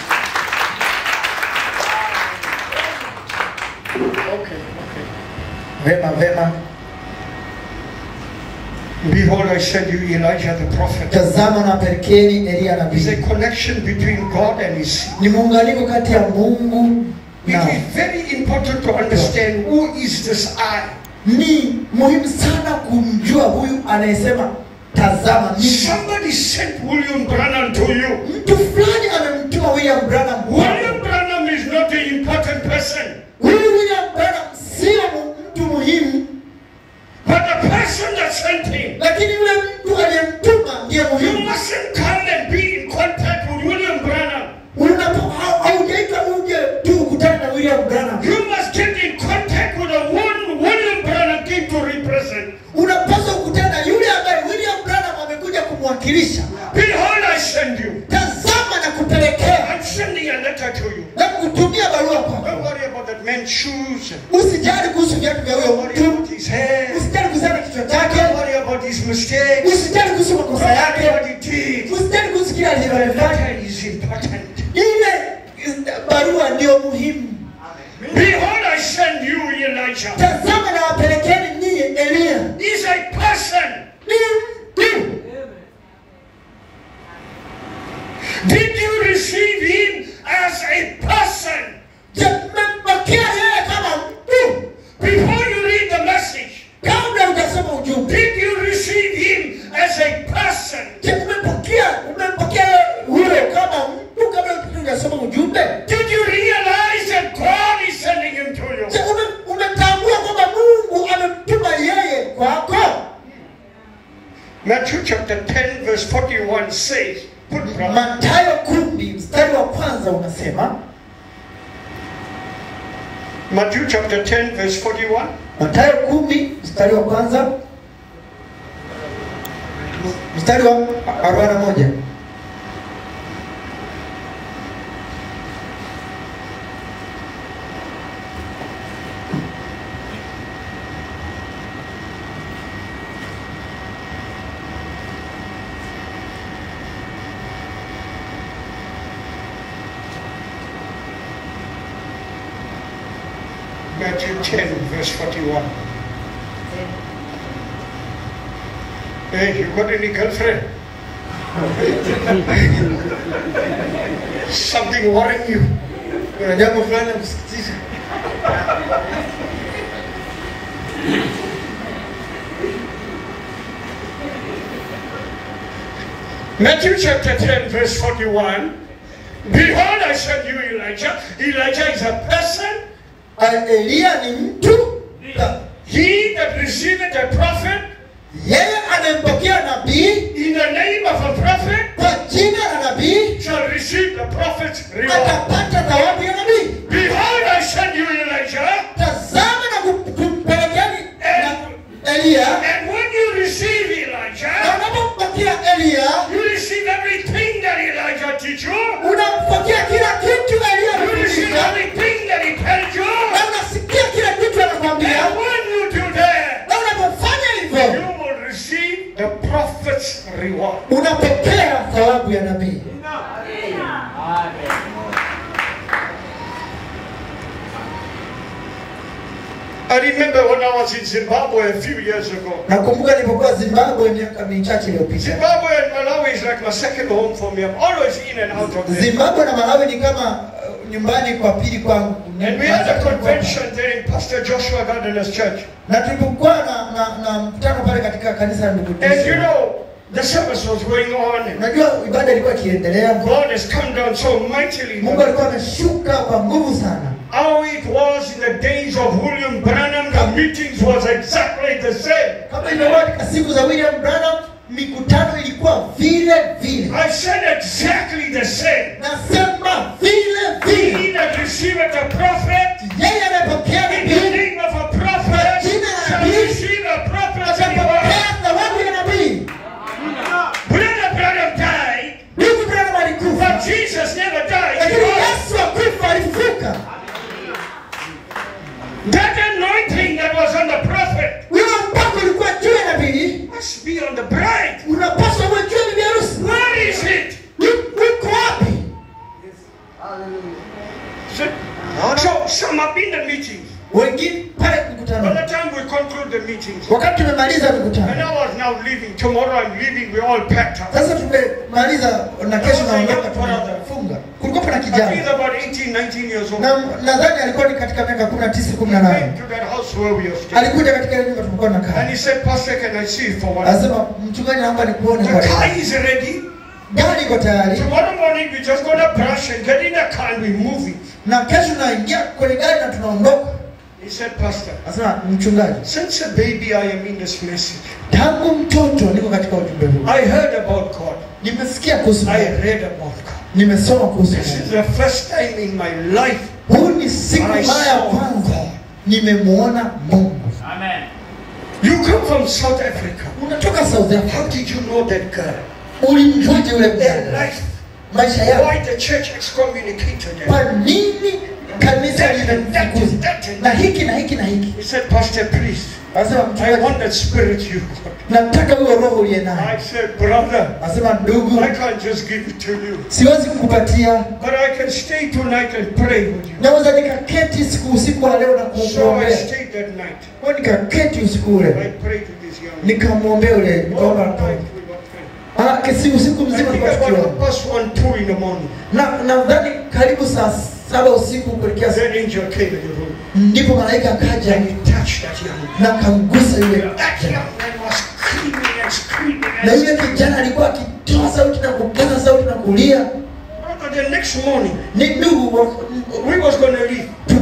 Okay, okay. vema vema Behold, I send you Elijah the prophet. tazama na pelekeni elia There's a nabii connection between God and his seed. ni muunganiko kati ya mungu It na is very important to understand who is this I. ni muhimu sana kumjua huyu anayesema tazama mimi Somebody sent William Branham to you. mtu fulani amemtuma william branham William Branham is not the important person, huyu william branham sio mu- mtu muhimu but the person that sent him. lakini yule mtu aliyemtuma ndiye You muhimu mustn't come and be in contact with William Branham. unapo hau- haujaitwa uje tu ukutane na william branham You must get in contact with the one William Branham came to represent. unapaswa kukutana na yule ambaye william branham amekuja kumwakilisha Behold, I send you. tazama na kupelekea I'm sending a letter to you. na kutumia barua kwako Don't worry about that man's shoes. usijali kuhusu viatu vya Don't huyo worry mtu about his hair. usijali kuhusiana na kichwa chake Don't worry about his mistakes. usijali kuhusu Don't makosa worry yake what he did. usijali kuhusu kile The alivyofanya letter is important. ile barua ndio muhimu Behold, I send you, Elijah. tazama na wapelekeni nyinyi elia He's a person. ni mtu Did you receive him as a person? Je, mmempokea yeye kama mtu Before you read the message, kabla hujasoma ujumbe Matthew chapter 10, verse 41 says, put brother, Mathayo kumi mstari wa kwanza unasema, Matthew chapter 10, verse 41. Mathayo kumi mstari wa kwanza mstari wa arobaini na moja Matthew 10, verse 41. Hey, you got any girlfriend? Something worrying you. kuna jambo fulani la kusikitisha. Matthew chapter 10, verse 41. Behold, I send you Elijah. Elijah is a person. Ah, Eliya ni mtu Ta- He that receiveth a prophet yeye anayempokea nabii in the name of a prophet kwa jina la nabii shall receive the prophet's reward. atapata thawabu ya nabii. Behold, I send you Elijah. Tazama na kum- kumpelekeni na Eliya, And when you receive na Elijah, unapompokea Eliya you receive everything that Elijah teach you. unampokea kila kitu Eliya You receive anafundisha everything that he tells you. na unasikia kila kitu anakwambia, And when you do that, na unapofanya you hivyo will receive the prophet's reward. unapokea thawabu ya nabii. I remember when I was in Zimbabwe a few years ago. Nakumbuka nilipokuwa Zimbabwe miaka michache iliyopita. Zimbabwe and Malawi is like my second home for me. I'm always in and out of there. Zimbabwe na Malawi ni kama uh, nyumbani kwa pili kwangu. And we had a convention there in Pastor Joshua Gardner's church. na tulipokuwa na, na, na mkutano pale katika kanisa la ndugu And you Tisha. know, the service was going on. Unajua ibada ilikuwa ikiendelea, God has come down so mightily. Mungu alikuwa ameshuka kwa nguvu sana. How it was in the days of William Branham, the meetings was exactly the same. Kama ilivyokuwa katika siku za William Branham, mikutano ilikuwa vile vile. I said exactly the same. Nasema vile vile, He that receiveth a prophet yeye anayepokea in the nabii name of a prophet shall receive a prophet's reward. atapokea thawabu ya nabii. Brother Branham died, Ndugu Branham alikufa, but Jesus never died. lakini Because Yesu akufa, alifufuka. That anointing that was on the prophet Huyo mpako ulikuwa juu ya nabii, must be on the bride. unapaswa uwe juu ya bibi harusi. Where is it? Uko wapi? So, so some have been the meetings. Wengine pale By mkutano, the time we conclude the meetings, wakati tumemaliza and mkutano I was now leaving. Tomorrow I'm leaving. We're all packed up. sasa, tumemaliza na kesho naondoka, tunafunga. Kulikuwa kuna I think kijana about 18, 19 years old. na nadhani alikuwa ni katika miaka 19 18. Came to that house where we are staying. Alikuja katika ile nyumba tulikuwa And tunakaa, he said, Pastor, can I see you for one? anasema mchungaji, naomba nikuone The kwa car leo. is ready. Gari iko tayari, Tomorrow morning we're just gonna brush and get in the car and we're moving. na kesho naingia kwenye gari na tunaondoka. He said, Pastor, Anasema mchungaji, since a baby I am in this message. tangu mtoto niko katika ujumbe huu, I heard about God. nimesikia kuhusu I Mungu, read about God. nimesoma kuhusu This is Mungu. the first time in my life Huu ni siku I mara ya saw kwanza God. nimemwona Mungu. Amen. You come from South Africa. Unatoka South Africa, How did you know that girl? ulimjuaje yule Their mjane? life. Maisha yake, Why the church excommunicated them? kwa nini kanisa limemfukuza na hiki na hiki na hiki? He said, Pastor, please, Anasema I mchungaji, want that spirit you got. nataka huyo roho uliye I naye. said, brother, Anasema ndugu, I can't just give it to you. siwezi kukupatia, But I can stay tonight and pray with you. naweza nikaketi siku usiku wa leo na So I kukuombea. stayed that night. Kwa nikaketi usiku I ule prayed with this young man. nikamwombea ule, All nikaomba night tu. we were praying. Ah, kesi usiku I mzima think tulikuwa about tukiomba. half past one, two in the morning. na nadhani karibu saa saba usiku kuelekea saa- That angel came in the room ndipo malaika akaja and he touched that young man. na akamgusa yule That kijana. young man was screaming and screaming na and yule kijana alikuwa akitoa sauti na kupaza sauti na kulia. Brother, the next morning Ni ndugu, wa- we was going to leave.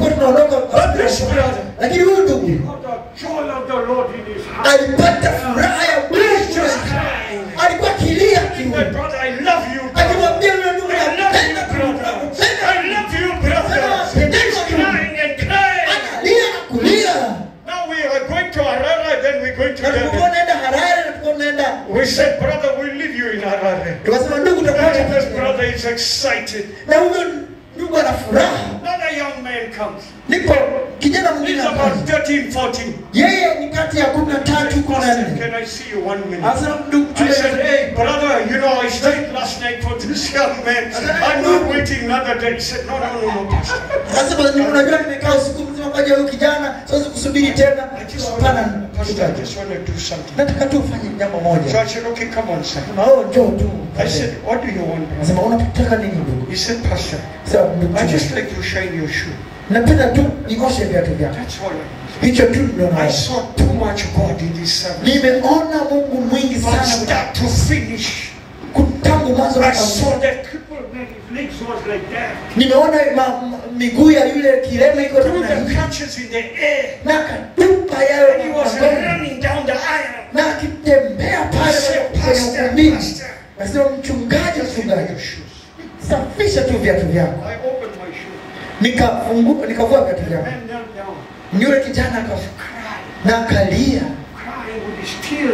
tulikuwa tunaondoka But this brother, lakini huyu ndugu Got the joy of the Lord in his heart. alipata furaha ya Mungu he's just crying. alikuwa akilia My kiu brother, I love you. brother. akimwambia yule ndugu I love nakupenda you, brother. nakupenda I love you, brother. He's crying and crying. analia na kulia Now we are going to Harare, then we're going to na tulipokuwa Durban. naenda Harare na tulikuwa tunaenda We said, brother, we'll leave you in Harare. tukasema ndugu And this tutakuacha brother is excited. na huyo ndugu ana furaha Another young man comes. ndipo kijana mwingine He's akaja. about 13, 14. yeye ni kati ya kumi na tatu kumi na Pastor, nne can I see you one minute? anasema ndugu I said, tume hey, brother, you know, I stayed last night for this young man. I'm not waiting another day. He said, no, no, no, no, Pastor. Anasema "Ni- unajua nimekaa usiku mzima kwa ajili ya huyu kijana siwezi kusubiri tena I just hapana want, Pastor, I just want to do something. nataka tu ufanye jambo So moja I said, okay, come on, son. Sema, oh njoo tu I said, what do you want, brother? anasema unataka nini ndugu He said, Pastor, Sasa ndugu I tume, just like to shine your shoe. napenda tu nioshe viatu vyako That's all. I hicho tu ndio I naona saw too much God in this service. nimeona Mungu mwingi From sana start to finish. tangu mwanzo I mpaka saw mwisho. that Crippled man, his legs was like that. nimeona ma- ma- miguu ya yule kilema iko threw namna the hii crutches in the air. na akatupa And he yayo was magongoni. running down the aisle. na akitembea I pale said, kwenye Pastor, ukumbini Pastor, nasema mchungaji just give me mchungaji your shoes. safisha tu viatu vyako I opened my shoe. nikafungua nikavua viatu vyako Man knelt down, yule kijana akafu cried, na akalia crying with his tears.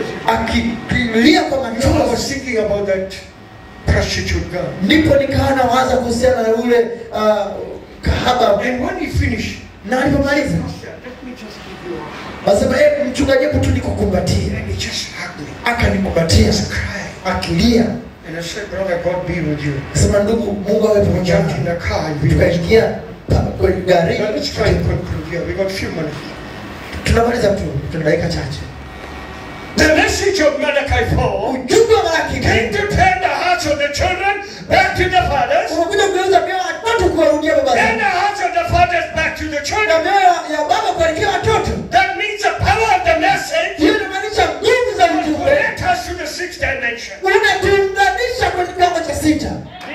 akilia kwa You know, I was machozi thinking about that prostitute girl. ndipo nikawa nawaza kuhusiana na ule uh, kahaba And when he finished, na alipomaliza Pastor, let me just give you a hug. wasema e, mchungaji hebu tu nikukumbatie and he just hugged me. akanikumbatia Just crying. akilia And I said, Brother, God be with you. sema ndugu mungu awe We pamoja jumped in nawe." the car and we went. tukaingia pa- kwenye gari Now let's try and conclude here. We got a few minutes. tunamaliza tu tuna dakika chache The message of Malachi 4 ujumbe wa Malaki came to turn the hearts of the children back to the fathers, umekuja kugeuza mioyo ya watoto kuwarudia baba and zao the hearts of the fathers back to the na children. mioyo ya baba kuelekea watoto That means the power of the message hiyo inamaanisha nguvu za will ujumbe connect us to the sixth dimension. unatuunganisha kwenye kiwango cha sita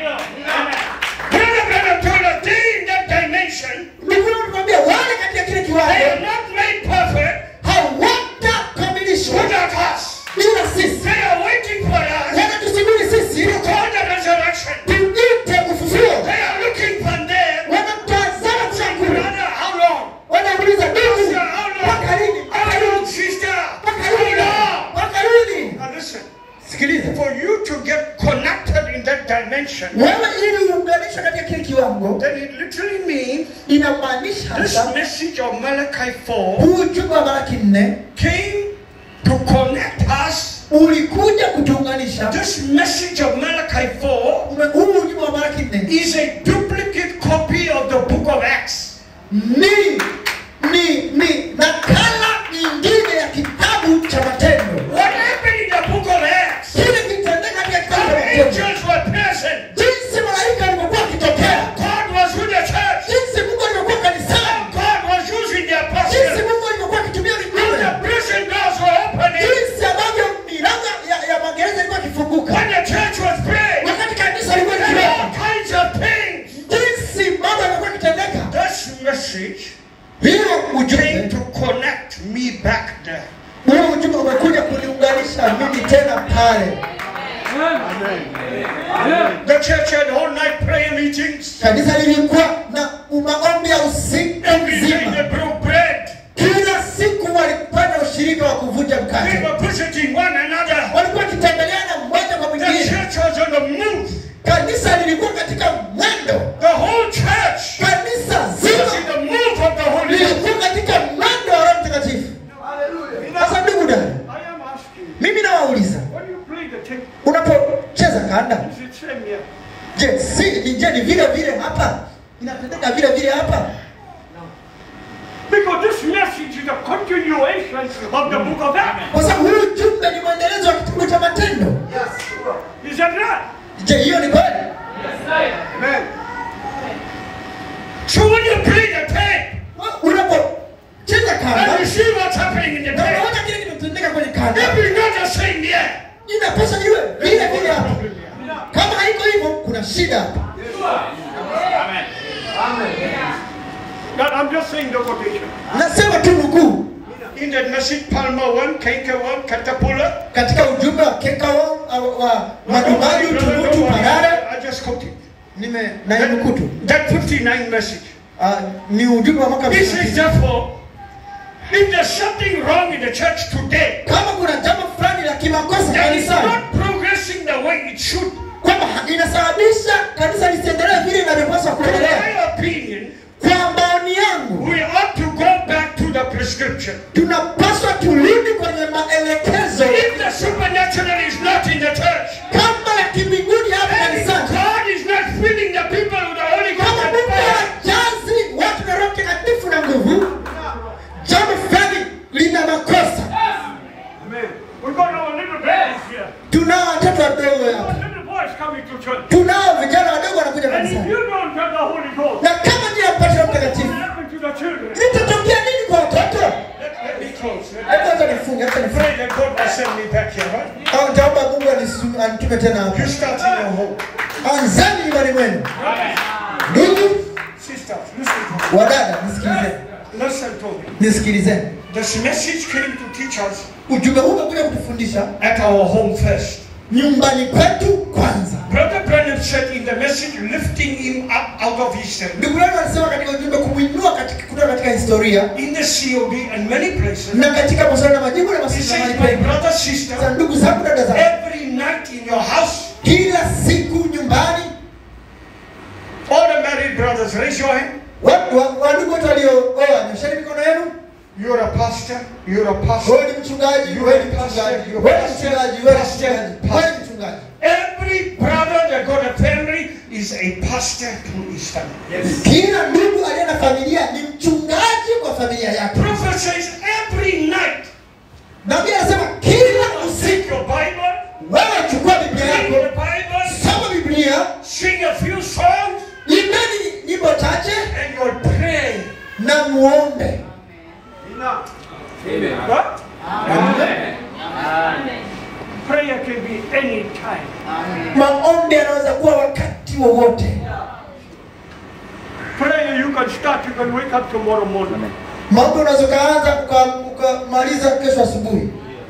When the brother told us they in that dimension, nikuwa tunaambia wale katika kile they kiwango are not made perfect hawatakamilishwa without us. bila sisi They are waiting for us wanatusubiri sisi to call the resurrection. tuite ufufuo They are looking for them. wanatazama chakula Brother, how long? wanauliza ndugu Sister, how mpaka lini long? How long, sister? mpaka How lini long? mpaka lini Now listen, sikiliza for you to get connected in that dimension, wewe ili uunganishwe katika kile kiwango then it literally means inamaanisha this hasa message of Malachi 4 huu ujumbe wa Malaki nne came to connect us. ulikuja kutuunganisha This message of Malachi 4 Ume- huu ujumbe wa Malaki nne is a duplicate copy of the book of Acts. ni ni ni nakala nyingine ya kitabu cha matendo What happened in the book of Acts? kile kitendeka katika kitabu How cha matendo angels were present. jinsi malaika alivyokuwa akitokea God was with the church. jinsi mungu alivyokuwa kanisani God was using the jinsi apostles. mungu alivyokuwa akitumia How mitume the prison doors were opening. jinsi ambavyo milango ya, ya magereza ilikuwa ikifunguka When the church was praying. wakati kanisa lilikuwa And all likiweka kinds of things. jinsi mambo yalikuwa yakitendeka This message hiyo came ujumbe to connect me back there. huo ujumbe umekuja kuniunganisha mimi tena pale The church had all night prayer meetings. kanisa lilikuwa na maombi ya usiku Every day they mzima broke bread. kila siku walifanya ushirika wa kuvunja They mkate were visiting one another. walikuwa wakitembeleana mmoja kwa The mwingine church was on the move. kanisa lilikuwa katika mwendo The whole church kanisa was in zima the move of the Holy Ghost. lilikuwa katika mwendo wa roho mtakatifu sasa ndugu dada I am asking, mimi nawauliza when you play the tape, unapocheza kanda is it same here? je si ni je ni vile vile hapa inatendeka vile vile hapa Because this message is a continuation of the book of Acts. kwa sababu huu ujumbe ni mwendelezo wa kitabu cha matendo Is that right? je hiyo ni kweli Amen. So when you play the tape unapocheza and kanda you see what's happening in the na tape, unaona kile kinatendeka kwenye kanda if it's not the same here, inapaswa iwe vile vile hapa kama haiko hivyo kuna shida hapa But I'm just saying the quotation. nasema tu nukuu In that message, Palmer 1, Kenka 1, Caterpillar. katika ujumbe wa kekao au wa madumadu tunutu parare I just quoted. nime nainukuu tu That 59 message. Ah, ni ujumbe wa mwaka This is 59. therefore, if there's something wrong in the church today, kama kuna jambo fulani la kimakosa that is kanisani not progressing the way it should, kwamba inasababisha kanisa lisiendelee vile inavyopaswa in kuendelea my opinion, kwa maoni yangu we ought to go back to the prescription. tunapaswa turudi kwenye maelekezo If the supernatural is not in the church, kama ya kimbinguni hapa and kanisani God is not filling the people with the Holy Ghost kama and mungu fire, hajazi watu na roho mtakatifu na nguvu jambo fulani lina makosa Amen. We've got our little babies here. tunao watoto wadogo Our hapa little boys coming to church. tunao vijana wadogo wanakuja And if kanisani you don't have the Holy Ghost, na kama ndio mpata roho what mtakatifu will happen to the children? litatokea nini kwa watoto let, let me close. Let- hebu acha nifunge acha nifunge Pray that God will send me back here, right? au nitaomba mungu anisu- anitume tena hapa You start in your home. anzani nyumbani mwenu ndugu Sisters, listen to wadada nisikilizeni me. Listen to me. nisikilizeni This message came to teach us ujumbe huu umekuja kutufundisha at our home first. nyumbani kwetu kwanza Brother Branham said in the message, lifting him up out of history. ndugu yangu anasema katika ujumbe kumwinua katika kutoka katika historia In the COB and many places, na katika maswali na majibu na he maswali says, mahali my pengi brother, Sasa sister, ndugu zangu dada zangu every night in your house, kila siku nyumbani all the married brothers, raise your hand. watu wa- wandugu wote waliooa nyosheni mikono yenu You're a pastor, you're a pastor. wewe ni mchungaji wewe ni mchungaji wewe ni mchungaji wewe ni mchungaji wewe ni mchungaji Every brother that got a family is a pastor to his family. kila ndugu aliye na familia ni mchungaji kwa familia yake Prophet says every night, nabii anasema kila usiku take your Bible, wewe chukua biblia read the yako Bible, soma biblia sing a few songs, imbeni nyimbo chache and you'll pray. na muombe What? Prayer can be any time. maombi yanaweza kuwa wakati wowote Prayer you can start, you can wake up tomorrow morning. maombi unaweza ukaanza uka- ukamaliza kesho asubuhi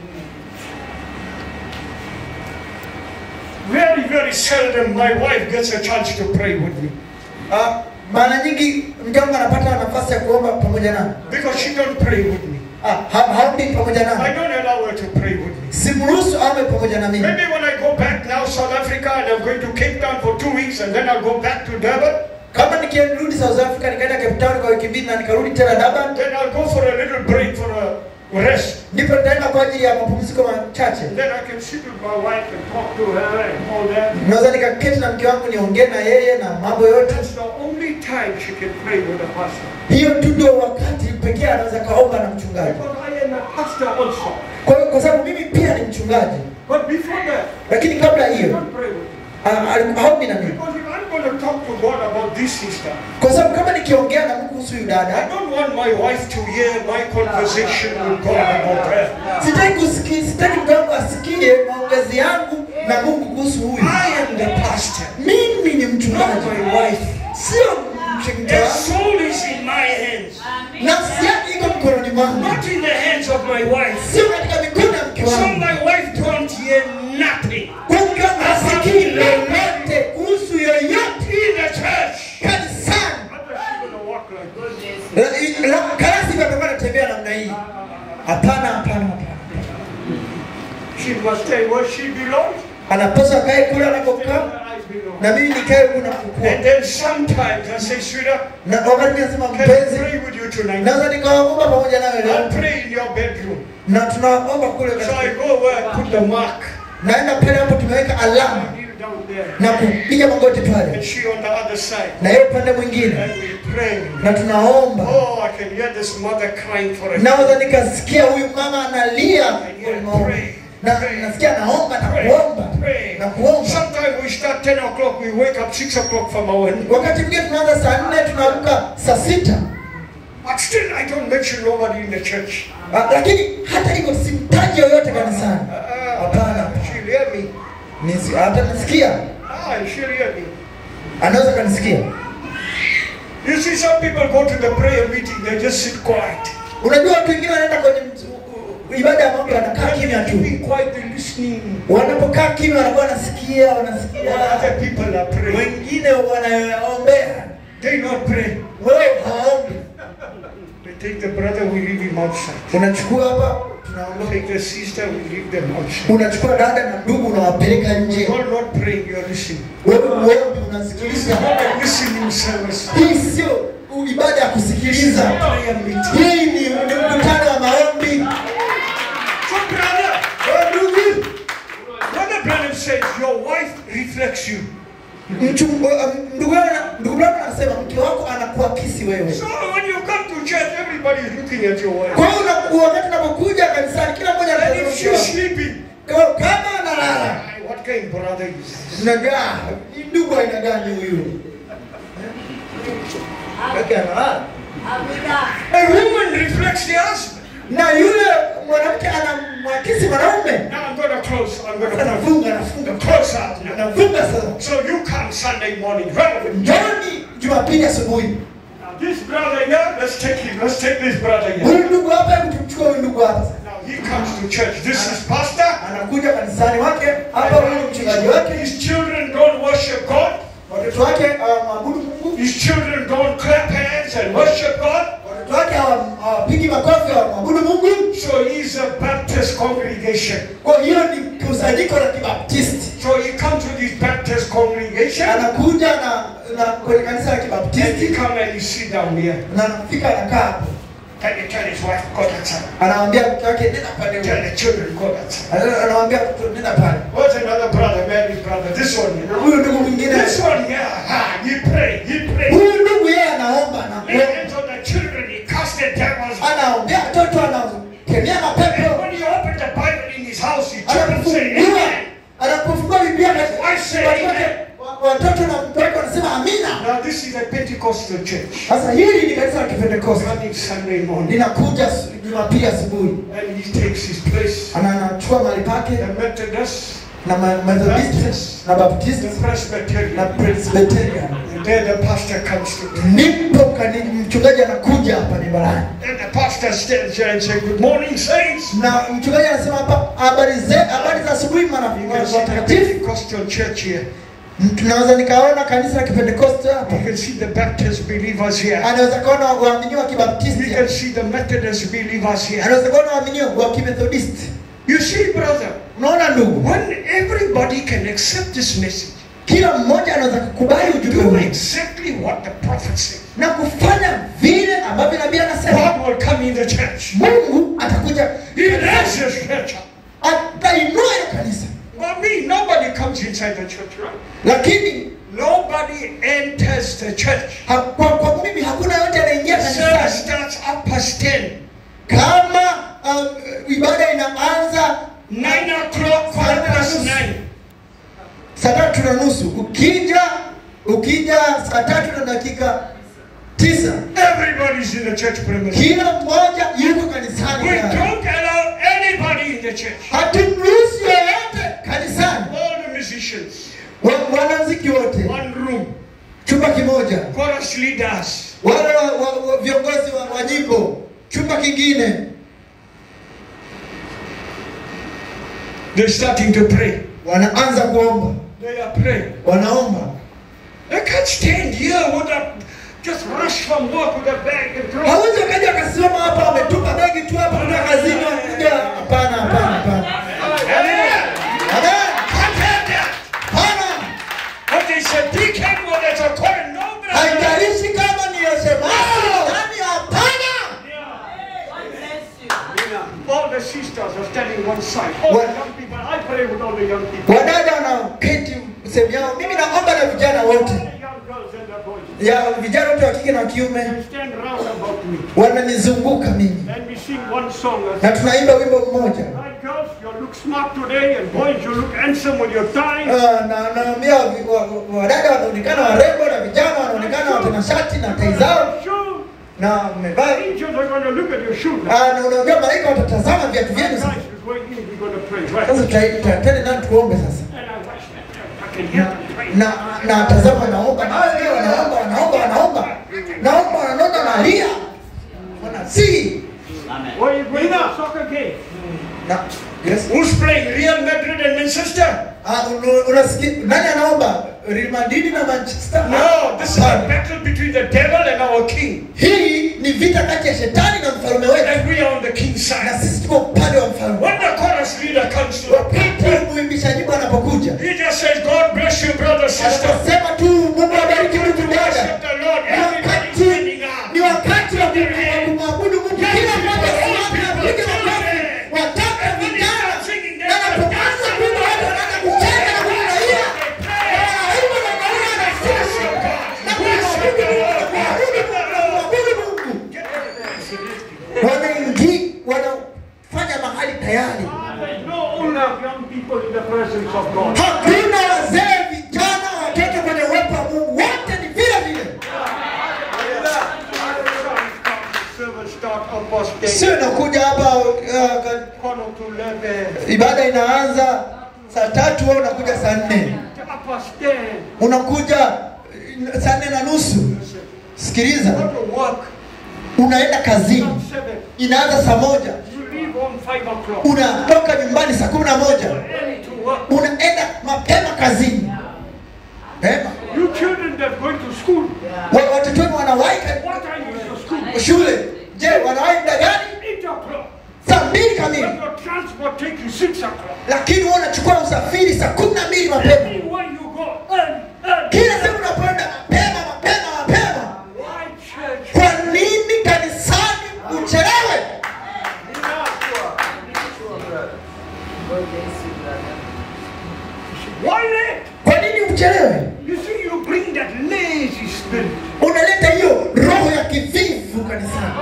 Very, very seldom my wife gets a chance to pray with me Ah, mara nyingi mke wangu anapata nafasi ya kuomba pamoja nami because she don't pray with me. Ah, ha- haombi pamoja I nami don't allow her to pray with me. simruhusu aombe pamoja na mimi Maybe when I go back now South Africa and I'm going to Cape Town for two weeks and then I'll go back to Durban, kama nikirudi south africa nikaenda cape town kwa wiki mbili na nikarudi tena durban then I'll go for a little break for a rest. ndipo nitaenda kwa ajili ya mapumziko machache And then I can sit with my wife and talk to her and all that. naweza nikaketi na mke wangu niongee na yeye na mambo yote That's the only time she can pray with a pastor. hiyo tu ndio wakati pekee anaweza kaomba na mchungaji Because I am a pastor also. kwa hiyo kwa sababu mimi pia ni mchungaji But before that, lakini kabla you hiyo don't pray with me. ah, ali- haombi na mimi Because if I'm going to talk to God about this sister, kwa sababu kama nikiongea na Mungu kuhusu huyu I dada don't want my wife to hear my conversation with God about her. sitaki kusikia sitaki mke wangu asikie maongezi yangu na Mungu kuhusu huyu I am the pastor, mimi ni not mchungaji my wife. sio mke Her wangu soul is in my hands, nafsi yake iko mkononi mwangu not in the hands of my wife. sio katika mikono ya mke So wangu my wife don't hear nothing kwa mke wangu hasikii lolote kuhusu yoyote in the church. kanisani What is she going to walk like? La- la- kalasi itakuwa anatembea namna hii hapana hapana hapana She must stay where she belongs. anapaswa akae kule Where anakokaa I belong. na mimi nikae kuna kukua And then sometimes I say, sweetheart, na wakati nasema can I mpenzi pray with you tonight? naweza nikawaomba pamoja nawe I'll leo pray in your bedroom. na tunaomba kule So I katika- go where I put the mark. naenda pale hapo tumeweka alama I kneel down there. na kupiga magoti And pale she on the other side. na yeye upande mwingine And we pray. na tunaomba Oh, I can hear this mother crying for a naweza nikasikia huyu mama analia kwenye maombi. na nasikia naomba na kuomba Pray. na kuomba Sometimes we start 10 o'clock, we wake up 6 o'clock from our wakati mwingine tunaanza saa nne tunaamka saa sita But still, I don't mention nobody in the church. Ah, lakini hata hivyo simtaji yoyote kanisani Uh, Hapana. she'll hear me. Nisi- hata nisikia Ah, she'll hear me. anaweza kanisikia You see, some people go to the prayer meeting, they just sit quiet. unajua watu wengine wanaenda kwenye mt- ibada ya maombi wanakaa kimya tu Being quiet, they're listening. wanapokaa kimya wanakuwa wanasikia wanasikia While other people are praying. wengine wanaombea They not pray. wewe hawaombi They take the brother, we leave him outside. unachukua hapa tunaondoka Take the sister, we leave them outside. unachukua dada na ndugu unawapeleka nje You're not praying, you're listening. wewe uombi This is unasikiliza not a listening service. hii sio ibada ya kusikiliza Prayer meeting. hii ni ni mkutano wa maombi So, brother, Wewe ndugu Brother Branham says your wife reflects you. mchungu- uh, ndugu yangu na- ndugu Branham anasema mke wako anakuakisi wewe So when you come to church, everybody is looking at your wife. kwa hiyo una- wakati unapokuja kanisani kila mmoja And anatazama if mke she's wako. sleeping, Kwa hiyo kama analala "Ah, what kind of brother is this? unagaa ni ndugu aina gani huyu Wake analala A woman reflects the husband. na yule mwanamke anamwakisi mwanaume Now I'm going to close. I'm going to close. anafunga anafunga Close out now. anafunga sasa So you come Sunday morning, right? njoni jumapili asubuhi Now this brother here, let's take him. Let's take this brother here. huyu ndugu hapa hebu tumchukue huyu ndugu hapa sasa. Now he comes to church. This is pastor. anakuja kanisani wake hapa huyu mchungaji wake His children don't worship God. watoto wake hawamwabudu mungu His children don't clap hands and worship God. watoto wake hawa- hawapigi makofi hawamwabudu mungu So he's a Baptist congregation. kwa hiyo ni kusanyiko la kibaptisti So he comes to this Baptist congregation anakuja na, na kwenye kanisa la and he kibaptisti come and he sit down here. na anafika anakaa hapo And he tell his wife, go that side. anawambia mke wake nenda pale Tell huko." the children, go that side. Ana- anawambia mtoto nenda pale What's another brother, married brother? This one, you know. huyu ndugu mwingine This one, yeah, ha, he pray, he pray. huyu ndugu yeye anaomba na Lay hands on the children, he cast the devils. anaombea watoto anakemea And mapepo when he opened the Bible in his house, his children say, anapofungua Amen. anapofungua biblia I say watoto- amen. wa- watoto na mtoto wanasema amina Now this is a Pentecostal church. sasa hili ni kanisa la kipentekoste Coming Sunday morning. linakuja su- jumapili asubuhi And he takes his place. ana anachukua mahali pake The Methodist, na Ma- Methodist na Baptist the Presbyterian. na Presbyterian. And then the pastor comes to Ndipo kani- mchungaji anakuja hapa mimbarani And the pastor stands there and says, Good morning, saints. na mchungaji anasema hapa habari ze habari za asubuhi You can mara see the watakatifu. Pentecostal church here. Tunaweza nikaona kanisa la Kipentekoste hapa, You can see the Baptist believers here. anaweza kaona waamini wa You Kibaptisti, can see the Methodist believers here. anaweza kaona waamini wa Kimethodisti. You see, brother, Unaona ndugu, when everybody can accept this message, kila mmoja anaweza kukubali ujumbe do huu exactly what the prophet said. na kufanya vile ambavyo nabii anasema. God will come in the church. Mungu atakuja, He raises his church up. atainua hiyo kanisa, Well, me, nobody comes inside the church, right? lakini Nobody enters the church. ha, kwa, kwa mimi hakuna yote anaingia The service kanisani starts up past 10. kama um, ibada inaanza 9 o'clock, quarter past 9. saa tatu na nusu ukija ukija saa tatu na dakika tisa Everybody's in the church premises. kila mmoja yuko kanisani We tayari. don't allow anybody in the church. hatumruhusu yoyote kanisani All the musicians, Wa- wanamziki wote one room, chumba kimoja chorus leaders, wale wa, wa, wa, viongozi wa, wa nyimbo chumba kingine they're starting to pray. wanaanza kuomba They are praying. wanaomba They can't stand here with a just rush from work with a bag and throw. hawezi wakaja wakasimama hapa wametupa begi tu hapa kutoka kazini wakuja hapana hapana hapana Amen. Amen. Can't have that. hapana But they said, deacon, well, there's a choir. No, brother. haijalishi kama ni yosemani nani hapana All the sisters are standing one side. All What? the young people. I pray with all the young people. wadada wanaoketi sehemu yao mimi naomba na vijana All wote the young girls and their boys. ya vijana wote wa kike na wa kiume They stand round about me. wananizunguka mimi And we sing one song. na tunaimba wimbo mmoja Right, girls, you look smart today, and boys, you look handsome with your tie. Ah, na naambia wa- wa- wadada wanaonekana warembo na vijana wanaonekana watanashati na tai zao Shoe. na wamevaa Angels are going to look at your shoe now. Ah, na unaambia malaika watatazama viatu vyenu Guys, sasa we're going in, we're going to pray. Right. sasa tuta- tutatende nani tuombe sasa And I watch that. I can hear them praying. na na tazama wanaomba na wao pia wanaomba wanaomba wanaomba wanalia wanasii Where you going to soccer game? na yes. Who's playing Real Madrid and Manchester? Ah, un- unasikia nani anaomba Real Madrid na Manchester No, this is a Hapana. battle between the devil and our king. hii ni vita kati ya shetani na mfalme wetu And we are on the king's na side. sisi tuko upande wa mfalme When the chorus leader comes to the wakati pulpit, mwimbisha nyimbo anapokuja he just says, God bless you, brother, sister. anasema tu mungu abariki mtu To dada worship the Lord, Ni everybody's wakati standing up. ni wakati wa kum- kumwabudu mungu kila mmoja simama apige makofi watoto vijana na napoanza kuimba watu wanaanza kucheza na kufurahia Ah, hivyo ndio naona anasifu na kumwabudu Mungu, kumwabudu Mungu, kumwabudu Mungu. wanaingi wanafanya mahali tayari There's no older young people in the presence of God. hakuna wazee vijana watoto kwenye uwepo wa mungu wote ni vile vile Service start almost day. sio inakuja hapa uh, ka- Quarter to eleven. ibada inaanza saa tatu au unakuja saa nne Half past ten. unakuja uh, saa nne na nusu sikiliza Go to work. unaenda kazini Half seven. inaanza saa moja You leave on five o'clock. unatoka nyumbani saa kumi na moja Early to work. unaenda mapema kazini mapema You children that going to school. Wa- watoto wenu wanawahi ka- What time is your school? shule je wanawahi muda gani Eight o'clock. saa mbili kamili But your transport take you six o'clock. lakini wewe unachukua usafiri saa kumi na mbili mapema Anywhere you go, early, early. kila sehemu unapoenda mapema mapema mapema Why church? kwa nini kanisani uchelewe Why late? kwa nini uchelewe You see, you bring that lazy spirit. unaleta hiyo roho ya kivivu kanisani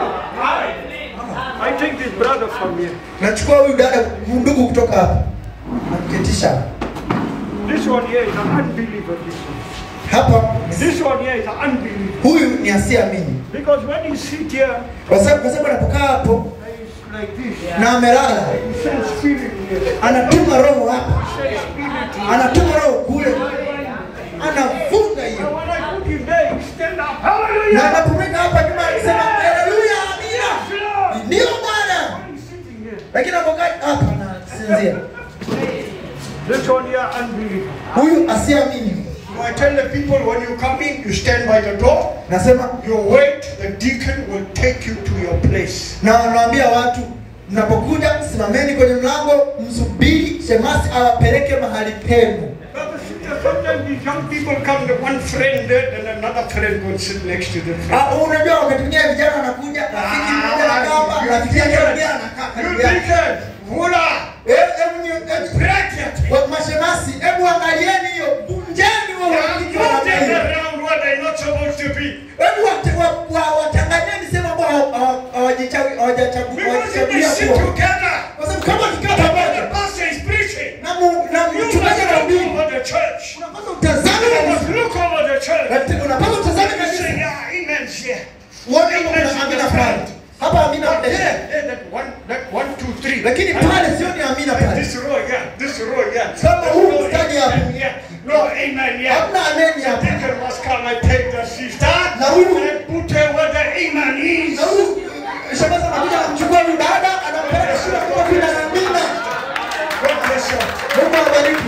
I take this brother from here. nachukua huyu dada ndugu kutoka hapa namketisha This one here is an unbeliever. This one. hapa This one here is an unbeliever. huyu ni asiamini Because when you sit here, kwa sababu kwa sababu anapokaa hapo it's like this. na amelala He says spirit here. anatuma roho hapa He says spirit here. anatuma roho kule anafunga And hiyo when I put him there, he stand up. na Hallelujah! anapomweka hapa nyuma anasema haleluya amina Lord! ndio bwana Why is he sitting here? lakini anapokaa hapa anasinzia This one here, unbeliever. huyu asiamini So I tell the people when you come in, you stand by the door, nasema you wait, the deacon will take you to your place. na wanawaambia watu mnapokuja simameni kwenye mlango msubiri shemasi awapeleke mahali penu Brother, sister, sometimes these young people come, the one friend there, then another friend will sit next to the friend. Ah, unajua wakati mwingine vijana wanakuja rafiki mmoja anakaa hapa rafiki yake mwingine anakaa You karibu yake deacon, hula, Eh, hebu nyi- hebu- bracket. wa- mashemasi hebu angalieni hiyo vunjeni huo They urafiki are wa moving namna hiyo. around where they're not supposed to be. hebu wate- wa- wa- watanganyeni sehemu ambao hawa- hawa- hawajichawi- hawajachagu- Because if they hawajachagulia sit kuwa. together, kwa sababu kama wakikaa when pamoja the pastor is preaching, na mu- na you must mchungaji look anahubiri over the church. unapaswa utazame You kanisa. must look over the church. Ati- unapaswa utazame You kanisa say, yeah, amen's here. uone kama kuna amina pale hapa amina But pale there, there, that one, that one, two, three. lakini pale sio ni amina pale This row, yeah, this row, yeah. Kama This huu row, mstari yeah, hapa. yeah. No, amen, yeah. hamna ameni The hapa deacon must come and take the sister Na huyu- and put her where the amen is. na huyu shangazi anakuja anamchukua huyu dada anampeleka shule kwa vile amina God bless you. Mungu awabariki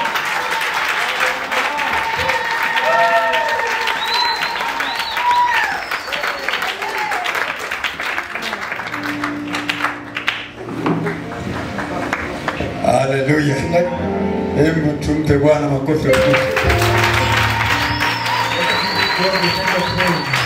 Haleluya. Hebu tumpe Bwana makofi. ya kutosha. Mungu, thank you.